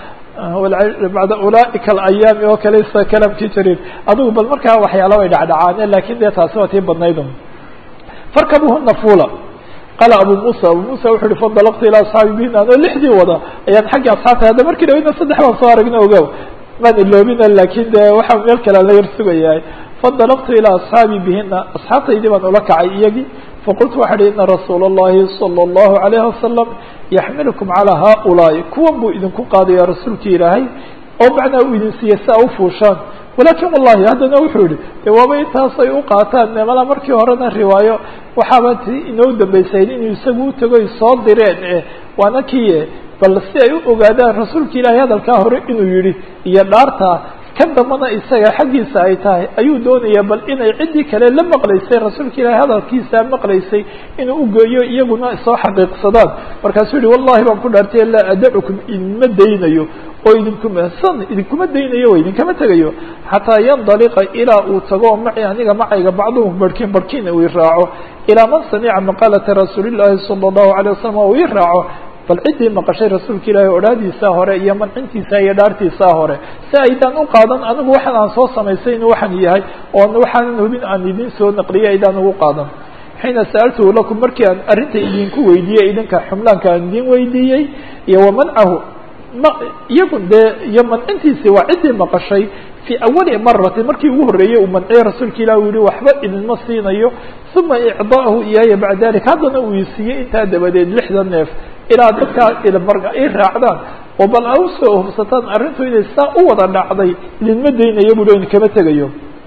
bacda ulaaika alayaami oo kale sa kalamkii jariir adigu bal markaa waxyaala way dhacdhacaane lakin dee taasi waa tii badnayd farkabuhuna fula qaala abu musa abu musa wuxu uhi fandalaqtu ilaa asxaabi bihina anoo lixdii wada ayaan xaggii asxaabta hadda markii dhaweyna saddex baan soo aragna ogow maan iloobina lakin de waxaa meel kale la yar sugayahay fandalaqtu ilaa asxaabi bihina asxaabtaydii baan ula kacay iyagii faqultu waxa uhi ina rasuula اllahi salى اllahu alayhi wasalam yaxmilukum calى haulaai kuwan buu idinku qaadaya rasuulki ilaahay oo macnaa uu idin siiya si a ufuushaan walakin wallahi haddana wuxuu yihi de waaba intaas ay u qaataan mala markii horena riwaayo waxaaba ti inoo dambaysayn inuu isagu utago ay soo direen e waana kiye bal si ay u ogaadaan rasuulka ilaahay hadalkaa hore inuu yihi iyo dhaartaa kan dambana isaga xaggiisa ay tahay ayuu doonaya bal inay ciddii kale la maqlaysay rasuulka ilaahay hadalkiisa maqlaysay inuu ugeeyo iyaguna soo xaqiiqsadaan markaasuu yihi wallahi baan ku dhaartay laa adacukum idinma daynayo oo idinkuma san idinkuma daynayo o idinkama tegayo xataa yandaliqa ilaa uu tago maci aniga macayga bacduhum barhkin barhkin uu iraaco ilaa man samica maqaalata rasuuli llahi sala allahu alayh wasalam uu i raaco bal ciddii maqashay rasuulka ilaahay odhaadiisaa hore iyo mancintiisa iyo dhaartiisaa hore si aydaan u qaadan anigu waxaan aan soo samaysay inuu waxaan yahay oon waxaanan hubin aan idin soo naqliyay aydaan ugu qaadan xiina sa'altuhu lakum markii aan arrinta idinku weydiiyey idinka xumlaanka aan idin weydiiyey iyo wamancahu ma iyagu dee iyo mancintiisi waa ciddii maqashay fii awali marati markii ugu horreeyey uu manciyey rasuulka ilah u yihi waxba idinma siinayo uma icdaahu iyaaya bacda dalik haddana uu isiiyey intaa dabadeed lixda neef ilaa dadkaa i raacdaan oo bal a usoo hubsataan arrintu inay saa u wada dhacday idinma daynayo bu idinkama tegayo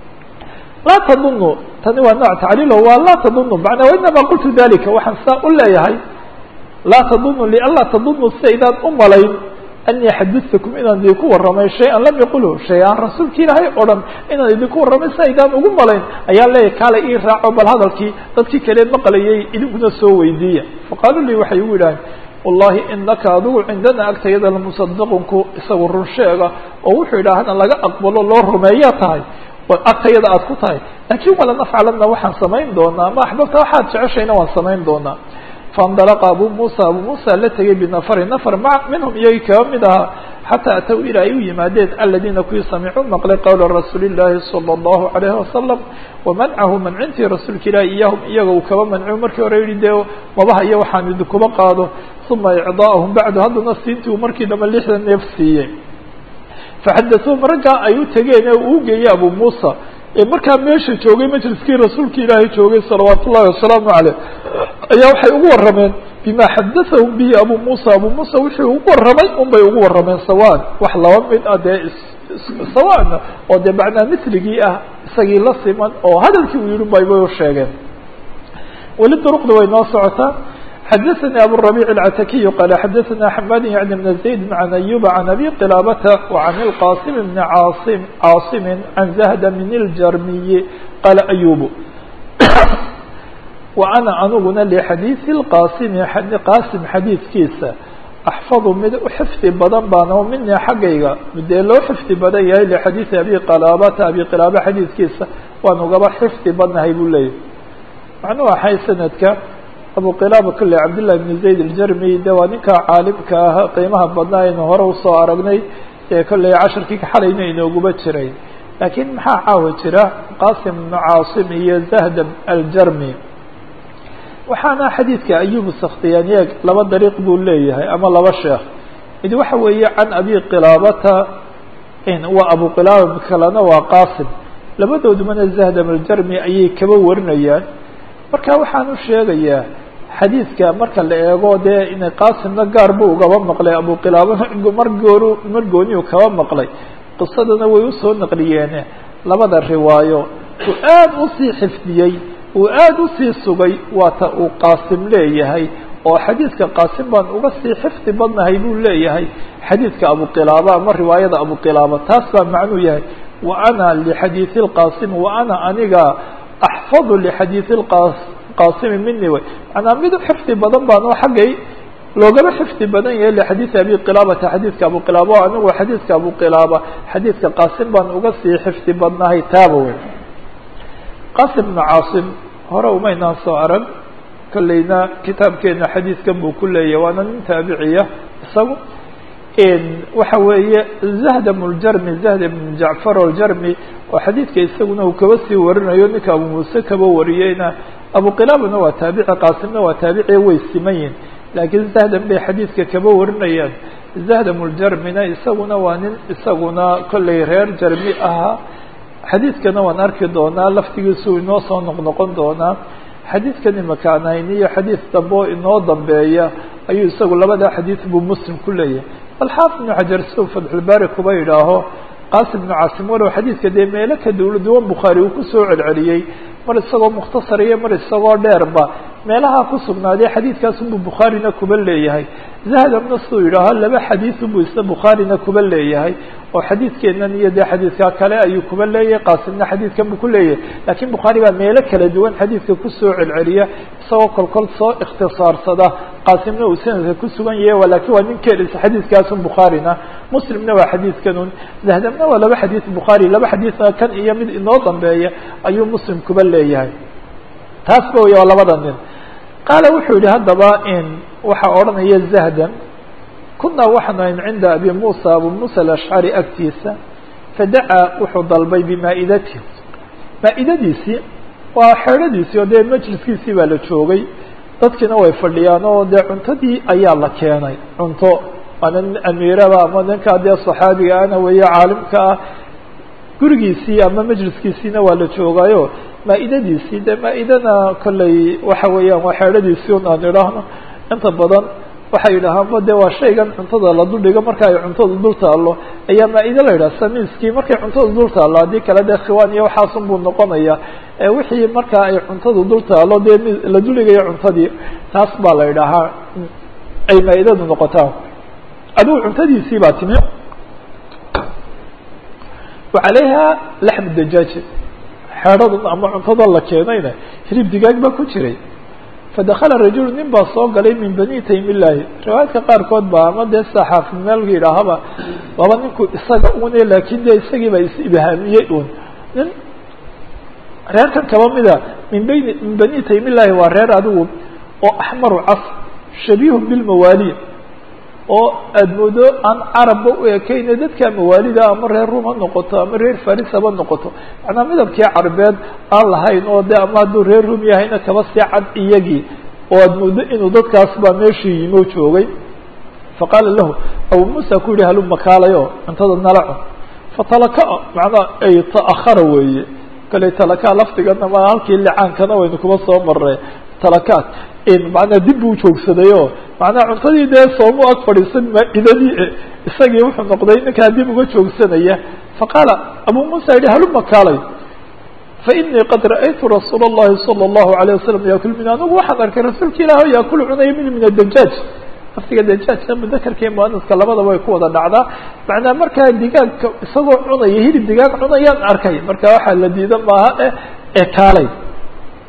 laa tadunu tani waa nooc tacriilo waa laa tadunu manaa wainama qultu dalika waxaan saa u leeyahay laa tadunu lianlaa tadunu si aydaan u malayn anii xadidtukum inaan idinku warramay shay-an lam yaqulhu shay aan rasuulka ilaahay o dhan inaan idinku warramay si aydaan ugu malayn ayaan leeyahay kaale ii raaco bal hadalkii dadkii kale maqlayay idinkuna soo weydiiya faqaaluu lii waxay igu yidhaaheen wallahi inaka adigu cindana agtayada lamusadaqunku isagu run sheega oo wuxuu yidhaahana laga aqbalo loo rumeeyaa tahay agtayada aad ku tahay laakiin wala nafcalanna waxaan samayn doonaa ma axbabta waxaad jeceshayna waan samayn doonaa faاndalaqa abu musa abu musa la tegay binafari nafar ma minhum iyagii kaba mid ahaa xataa ataw ilaa ay u yimaadeen aladiina kuwii samicuu maqlay qowla rasuuli llahi salى اllahu alayhi wasalam wamancahu mancintii rasuulka ilahi iyahum iyaga uu kaba mancu markii hore yihi dee mabaha iyo waxaan idinkuba qaado uma icdaahum bacdu haddana siintii uu markii dambe lixda neef siiyey faxadatuhum raggaa ay u tegeen ee uu geeyey abu muusa ee markaa meesha joogay majliskii rasuulka ilaahay joogay salawaat ullahi wasalaamu caleyh ayaa waxay ugu warrameen bima xadathahum bihi abu muusa abu muusa wuxuu ugu warramay un bay ugu warrameen sawaan wax laba mid ah dee sawaana oo dee macnaa misligii ah isagii la siman oo hadalkii uu yihi bay bay u sheegeen weli duruqda way noo socotaa xadaثnي abu الربيع العتakiي qال xadaثna حmad yعن بن زaيد عن أyوب عن أbي qلابة وعن الqاsم بن عاصم عاaصم عن زهد من الجrمي qال أyوب wa ana aniguna lixadiidi lqaasimi qaasim xadiidkiisa axfadu mid u xifdi badan baan oo minii xaggayga midee loo xifdi badan yahay lixadiidi abi qalaabata abi qilaaba xadiidkiisa waan ugaba xifdi badnahay buu leeyahy macnuu axay sanadka abu qilaaba kule cabdillahi bn zayd aljarmi de waa ninka caalimka ah qiimaha badnaa aynu hore usoo aragnay ee kolley casharkii xalayna inooguba jiray laakiin maxaa caawa jira qasim bnu caasim iyo zahdam aljarmi waxaana xadiidka ayub sakhtiyaaniyeeg laba dariiq buu leeyahay ama laba sheekh mid waxa weeye can abi qilaabata waa abu qilaaba mid kalena waa qasim labadoodumana zahdam aljarmi ayay kaba warinayaan marka waxaan u sheegayaa xadiidka marka la eego dee inay qaasimna gaar buu ugaba maqlay abu qilaabana mar gooru mar gooniyu kaba maqlay qisadana way usoo naqliyeene labada riwaayo uu aad usii xifdiyey uu aada usii sugay waata uu qaasim leeyahay oo xadiidka qaasim baan uga sii xifdi badnahay buu leeyahay xadiidka abu qilaaba ama riwaayada abu qilaaba taas baa macnuu yahay wa ana lixadiidi lqaasim wa ana aniga axfadu lixadiidi qaasimi mini way manaa mid u xifdi badan baan oo xaggay loogaba xifdi badan yahay lixadiidi abi qilaabata xadiidka abu qilaaba o anigu xadiidka abu qilaaba xadiidka qaasim baan uga sii xifdi badnahay taaba wey qasim bnu caasim hore umaynaan soo arag kolleyna kitaabkeena xadiidkan buu ku leeyahy waana nin taabiciya isagu waxa weeye zahdam ljarmi zahdam bn jacfar aljarmi oo xadiidka isaguna uu kaba sii warinayo ninka abu muuse kaba wariyeyna abu qilaabana waa taabici qaasimna waa taabici way siman yihin laakiin zahdam bay xadiidka kaba warinayaan zahdam ljarmina isaguna waa nin isaguna kolley reer jarmi ahaa xadiidkana waan arki doonaa laftigiisu inoo soo noqnoqon doonaa xadiidkan imaka aan hayni iyo xadiid dambe oo inoo dambeeya ayuu isagu labada xadiid buu muslim ku leeyahay alxaafid ibnu xajar siduu fatxulbaari kuba yidhaaho qaasim ibnu caasim walow xadiidka dee meelo ka duula duwan bukhaari uu kusoo celceliyey mar isagoo mukhtasar iyo mar isagoo dheerba meelaha ku sugnaaday xadiidkaasunbuu bukhaarina kuba leeyahay zahdamna siduu yidhaaho laba xadiidunbuu isna bukhaarina kuba leeyahay oo xadiidkeenan iyo dee xadiidka kale ayuu kuba leeyahay qaasimna xadiidkan buu ku leeyahay laakiin bukhaari baa meelo kala duwan xadiidka kusoo celceliya isagoo kolkol soo ikhtisaarsada qaasimna uu sanadka ku sugan yahay lakin waa nin kelisa xadiidkaasun bukhaarina muslimna waa xadiidkanun zahdamna waa laba xadiid bukhaari laba xadiidna kan iyo mid inoo dambeeya ayuu muslim kuba leeyahay taas ba wey waa labada nin qaala wuxuu yihi haddaba in waxaa odhanaya zahdam kunaa waxaanu ayn cinda abi muusa abu muusa alashcari agtiisa fadacaa wuxuu dalbay bimaa-idatihi maa-idadiisii waa xeedhadiisii oo dee majliskiisii baa la joogay dadkiina way fadhiyaan oo dee cuntadii ayaa la keenay cunto waana nin amiiraba ama ninkaa dee saxaabiga ana weeye caalimka ah gurigiisii ama majliskiisiina waa la joogaayo maa-idadiisii dee maa-idana kolley waxa weeyaan waa xeedhadiisii un aan idhaahno inta badan waxay yidhaahaanba de waa shaygan cuntada la duldhigo marka ay cuntada dul taalo ayaa maa-ide la yidhaha samiiskii markay cuntada dul taalo haddii kale dee khiwaan iyo waxaasun buu noqonaya wixii markaa ay cuntada dul taalo dee la duldhigayo cuntadii taas baa la yidhaahaa ay maa-idadu noqotaan adigu cuntadiisii baa timi wacalayha laxm dajaaji xeedhadan ama cuntada la keenayna hilib digaag baa ku jiray fadakala rajulu nin baa soo galay min bani taymillaahi riwaayadka qaarkood ba ama dee saxaafid meelka yidhaahaba laba ninku isaga une laakin dee isagii baa is-ibhaamiyey un nin reerkan kaba mida min bani min bani taymillaahi waa reer adigu oo axmaru cas shabiihu bilmawaali oo aada moodo aan carabba u ekeyne dadka mawaalida ama reer rum ha noqoto ama reer faris haba noqoto macnaa midabkii carabeed aan lahayn oo de ama hadduu reer rum yahayna kaba sii cad iyagii oo aada moodo inuu dadkaas baa meeshii yimo joogay faqaala lahu abu muusa ku yihi haluma kaalayo cuntada nala cun fatalaka macnaa ay ta'ahara weeye kale talaka lafdigana ma halkii licaankana waynu kuma soo marnay talakaat manaa dib buu joogsadayoo macnaa cuntadii dee soomu ag fadhiisan maa-idadii isagii wuxuu noqday ninkaa dib uga joogsanaya faqaala abu muusa yihi haluma kaalay fainii qad ra'aytu rasuula اllahi salى اllahu alayه wasalam yaakul min anigu waxaan arkay rasuulka ilaah o yaakulu cunaya min min adajaaj laftiga dajaajka mudakarka iyo muanaska labadaba way ku wada dhacdaa macnaa markaa digaagka isagoo cunaya hilib digaag cunayaan arkay marka waxaa la diida maaha e ee kaalay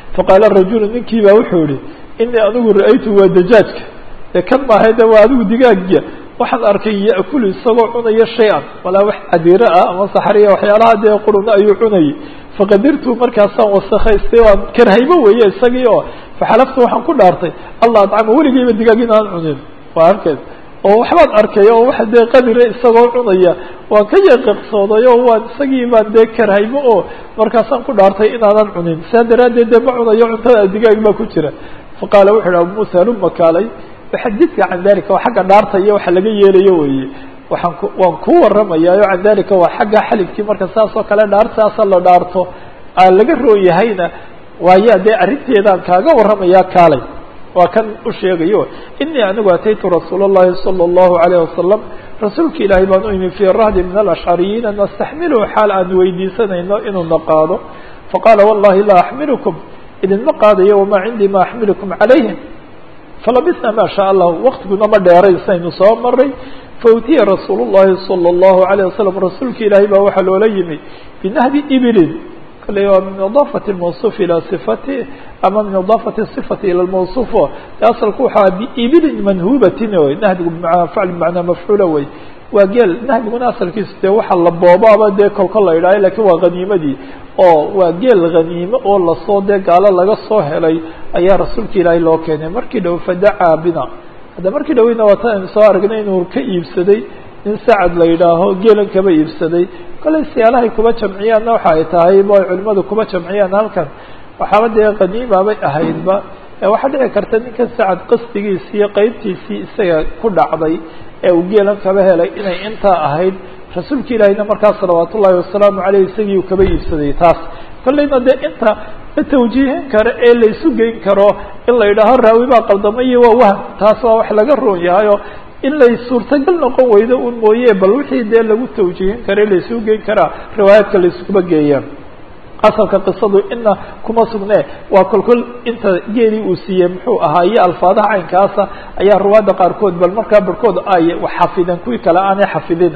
faqaala rajulu ninkii baa wuxuu yihi inii anigu ra-aytu waa dajaajka ee kan maahay de waa adigu digaagiya waxaan arkay ya'kulu isagoo cunaya shay-an walaa wax cadiiro ah ama saxariya waxyaalaha dee quruna ayuu cunayay faqadirtu markaasaan wasakaystay waan karhaybo weeye isagii oo faxalaftu waxaan ku dhaartay allah adcama weligeyba digaag inaan cunin waa arkeed oo waxbaan arkay oo waxa dee qadira isagoo cunaya waan ka yaqiqsooday oo waan isagii baan dee karhaybo oo markaasaan ku dhaartay inaanan cunin saa daraaddeed dee ma cunayo cuntada digaag baa ku jira faqaala wuxu uhi abu muusa haluma kaalay xadidka can dalika waa xagga dhaarta iyo waxa laga yeelayo weeye waxaan ku waan ku waramayaa o can dalika waa xagga xalifkii marka saas oo kale dhaartaasa la dhaarto aan laga roon yahayna waayaa dee arrinteedaan kaaga warramayaa kaalay waa kan u sheegayo inii anigu ataytu rasuul اllahi salى اllahu alayه wasalam rasuulka ilaahay baan u imi fii rahdi min alashcariyiina nastaxmiluhu xaal aan weydiisanayno inuuna qaado faqaala wallahi laa axmilukum idinma qaadayo wamaa cindii ma axmilukum calayhim falabisna ma sha allah waktiguna ma dheeray saynu soo maray fautiya rasuul الlahi salى الlahu عalيه wasalam rasuulka ilaahay baa waxaa loola yimi binahbi ibilin kale waa min idaafati mawصuf ilى صifati ama min idaafati صifati ilى mawصuf asalku waxaa biibilin manhubatin wy nahbigu facl bmacnaa mafcuula wey waa geel nahbiguna asalkiisu dee waxa la boobaaba dee kolka la idhaayo lakin waa haniimadii oo waa geel haniime oo lasoo dee gaalo laga soo helay ayaa rasuulka ilaahay loo keenay markii dhow fadacaa bina hadda markii dhaweyna waa tan aynu soo aragnay inuu ka iibsaday nin sacad la yidhaaho geelan kaba iibsaday kollay siyaalahay kuba jamciyaanna waxa ay tahay ba ay culimadu kuba jamciyaan halkan waxaaba dee haniimabay ahaydba waxaa dhici karta ninkan sacad qasdigiisii iyo qeybtiisii isaga ku dhacday ee uu geelan kaba helay inay intaa ahayd rasuulka ilaahiyna markaa salawaat ullahi wasalaamu aleyh isagii uu kaba iibsaday taas kollayna dee inta la tawjiihin karo ee la isu geyn karo in la yidhaaho raawi baa qaldamay waa wahm taas waa wax laga roon yahayo in lay suurtagal noqon weydo un mooye bal wixii dee lagu tawjiihin karo la isugu geyn karaa riwaayaadka la iskuba geeyaan asalka qisadu ina kuma sugne waa kolkol inta geelii uu siiyey muxuu ahaa iyo alfaadaha caynkaasa ayaa ruwaadda qaarkood bal markaa barhkood ay xafideen kuwii kale aanay xafidin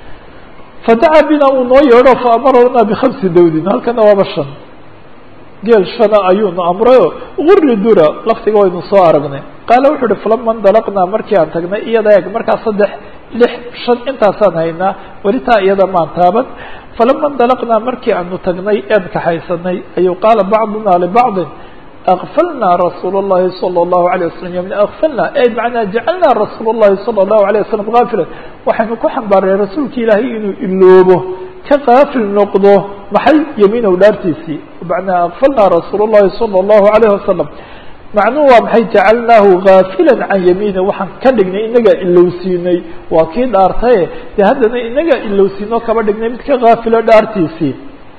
fadacaa bina uu noo yeedho faamarana bikhamsi dawdin halkana waaba shan geel shana ayuunu amrayo guri dura laftiga waynu soo aragnay qaala wuxu uhi falama ndalaqnaa markii aan tagnay iyada eeg markaa saddex lix shan intaasaan haynaa weli taa iyada maan taaban falama ndalaqnaa markii aanu tagnay ean kaxaysanay ayuu qaala bacduna libacdin akfalnaa rasuul الlahi salى الlahu عalيه waslm ymn akfalna ay macnaa jacalnaa rasuul الlahi salى الlahu عalيه waslm gaafilan waxaynu ku xambaaray rasuulka ilaahay inuu iloobo ka kaafil noqdo maxay yamiinow dhaartiisii macnaa akfalnaa rasuul الlahi salى الlahu عalيه wasalam macnuhu waa maxay jacalnaahu gaafila can yamiini waxaan ka dhignay inagaa ilowsiinay waa kii dhaartaye dee haddana inagaa ilowsiino kaba dhignay mid ka gaafilo dhaartiisii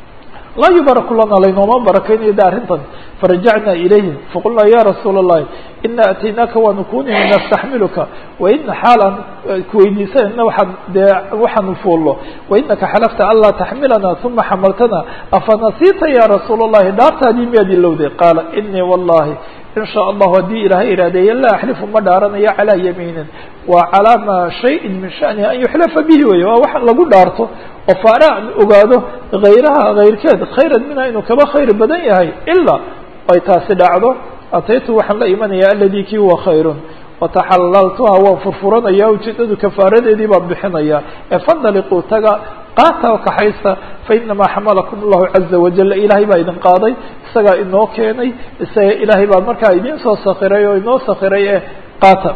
laa yubaraku lana laynooma barakaynayo de arrintan farajacnaa ilayhim faqulnaa ya rasuula الlahi ina ataynaaka waanu kunimi nastaxmiluka waina xaalaan kuweydiisanayna waxaan dee waxaanu fuullo wainaka xalafta anlaa taxmilana uma xamaltana afanasiita ya rasuula الlahi dhaartaadii miyaad ilowday qaala inii wallahi in sha allahu haddii ilaahay iraadeeye laa axlifu ma dhaaranayo calaa yamiinin waa calaa maa shayin min shanihi an yuxlafa bihi wey waa wax lagu dhaarto oo faara an ogaado hayraha hayrkeed khayran minha inuu kaba khayr badan yahay ilaa ay taasi dhacdo ataytu waxaan la imanaya aladii kii huwa khayrun wataxalaltuha waan furfuranaya ujeedadu kafaaradeedii baan bixinaya ee fandaliquu taga qaata oo kaxaysta fainamaa xamalakum allahu caza wajal ilaahay baa idin qaaday isagaa inoo keenay isaga ilaahay baa markaa idin soo sakiray oo inoo sakiray ee qaata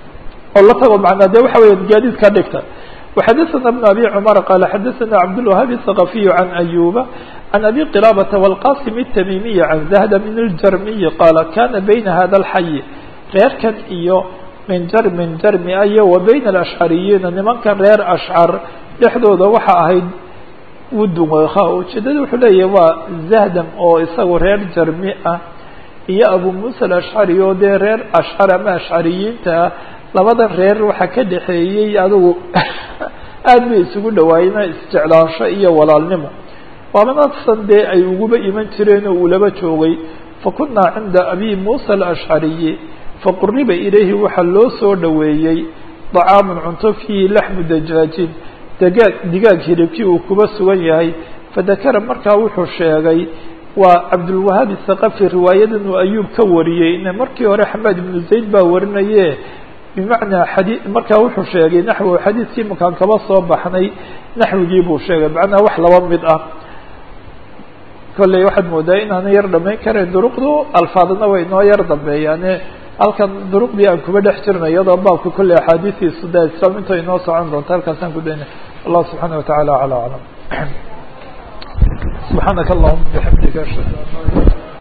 oo la tago macnaa de waxa weya gaadiid ka dhigta وxadثna بن أbي cمر qال xadثna cبدالوهاaب الثقفي عن أيوبa عن أbي قلابة والqاسم التميمي عن زهد من الجرمي qال kاna بين hda الحي reerkan iyo min jrmin jrmi iyo و byn الأشعرiyiina nimankan reer أشcر dhexdooda waxa ahayd wudun ujeedada wuxuu leeyahy waa زhdm oo isagu reer jarmi ah iyo أبو موسى الأشعري oo dee reer أشcر ama أشعرiyiinta ah labadan reer waxaa ka dhexeeyey adigu aad bay isugu dhawaayeen isjeclaansho iyo walaalnimo waabanasan dee ay uguba iman jireen oo uu laba joogay fakunaa cinda abi muusa alashcariyi faquriba ilayhi waxaa loo soo dhoweeyey dacaamun cunto fiihi laxmu dajaajin dagaag digaag hilibkii uu kuba sugan yahay fadakara markaa wuxuu sheegay waa cabdulwahaab isaqafi riwaayadan uu ayuub ka wariyey markii hore xamaad ibnu zayd baa warinaye bimacnaa xadii markaa wuxuu sheegay naxwu xadiidkii makaan kaba soo baxnay naxwigii buu sheegay macnaha wax laba mid ah kolley waxaad moodaa inaana yar dhamayn karayn duruqdu alfaadna way inoo yar dambeeyaane halkan duruqdii aan kuba dhex jirna iyadoo baabka kolley axaadiistiisu da islaam inta inoo socon doonta halkaasaan ku dayna allah subxaana watacaala aclى aclam subxaanaka allahuma bixamdika ashhadu an laa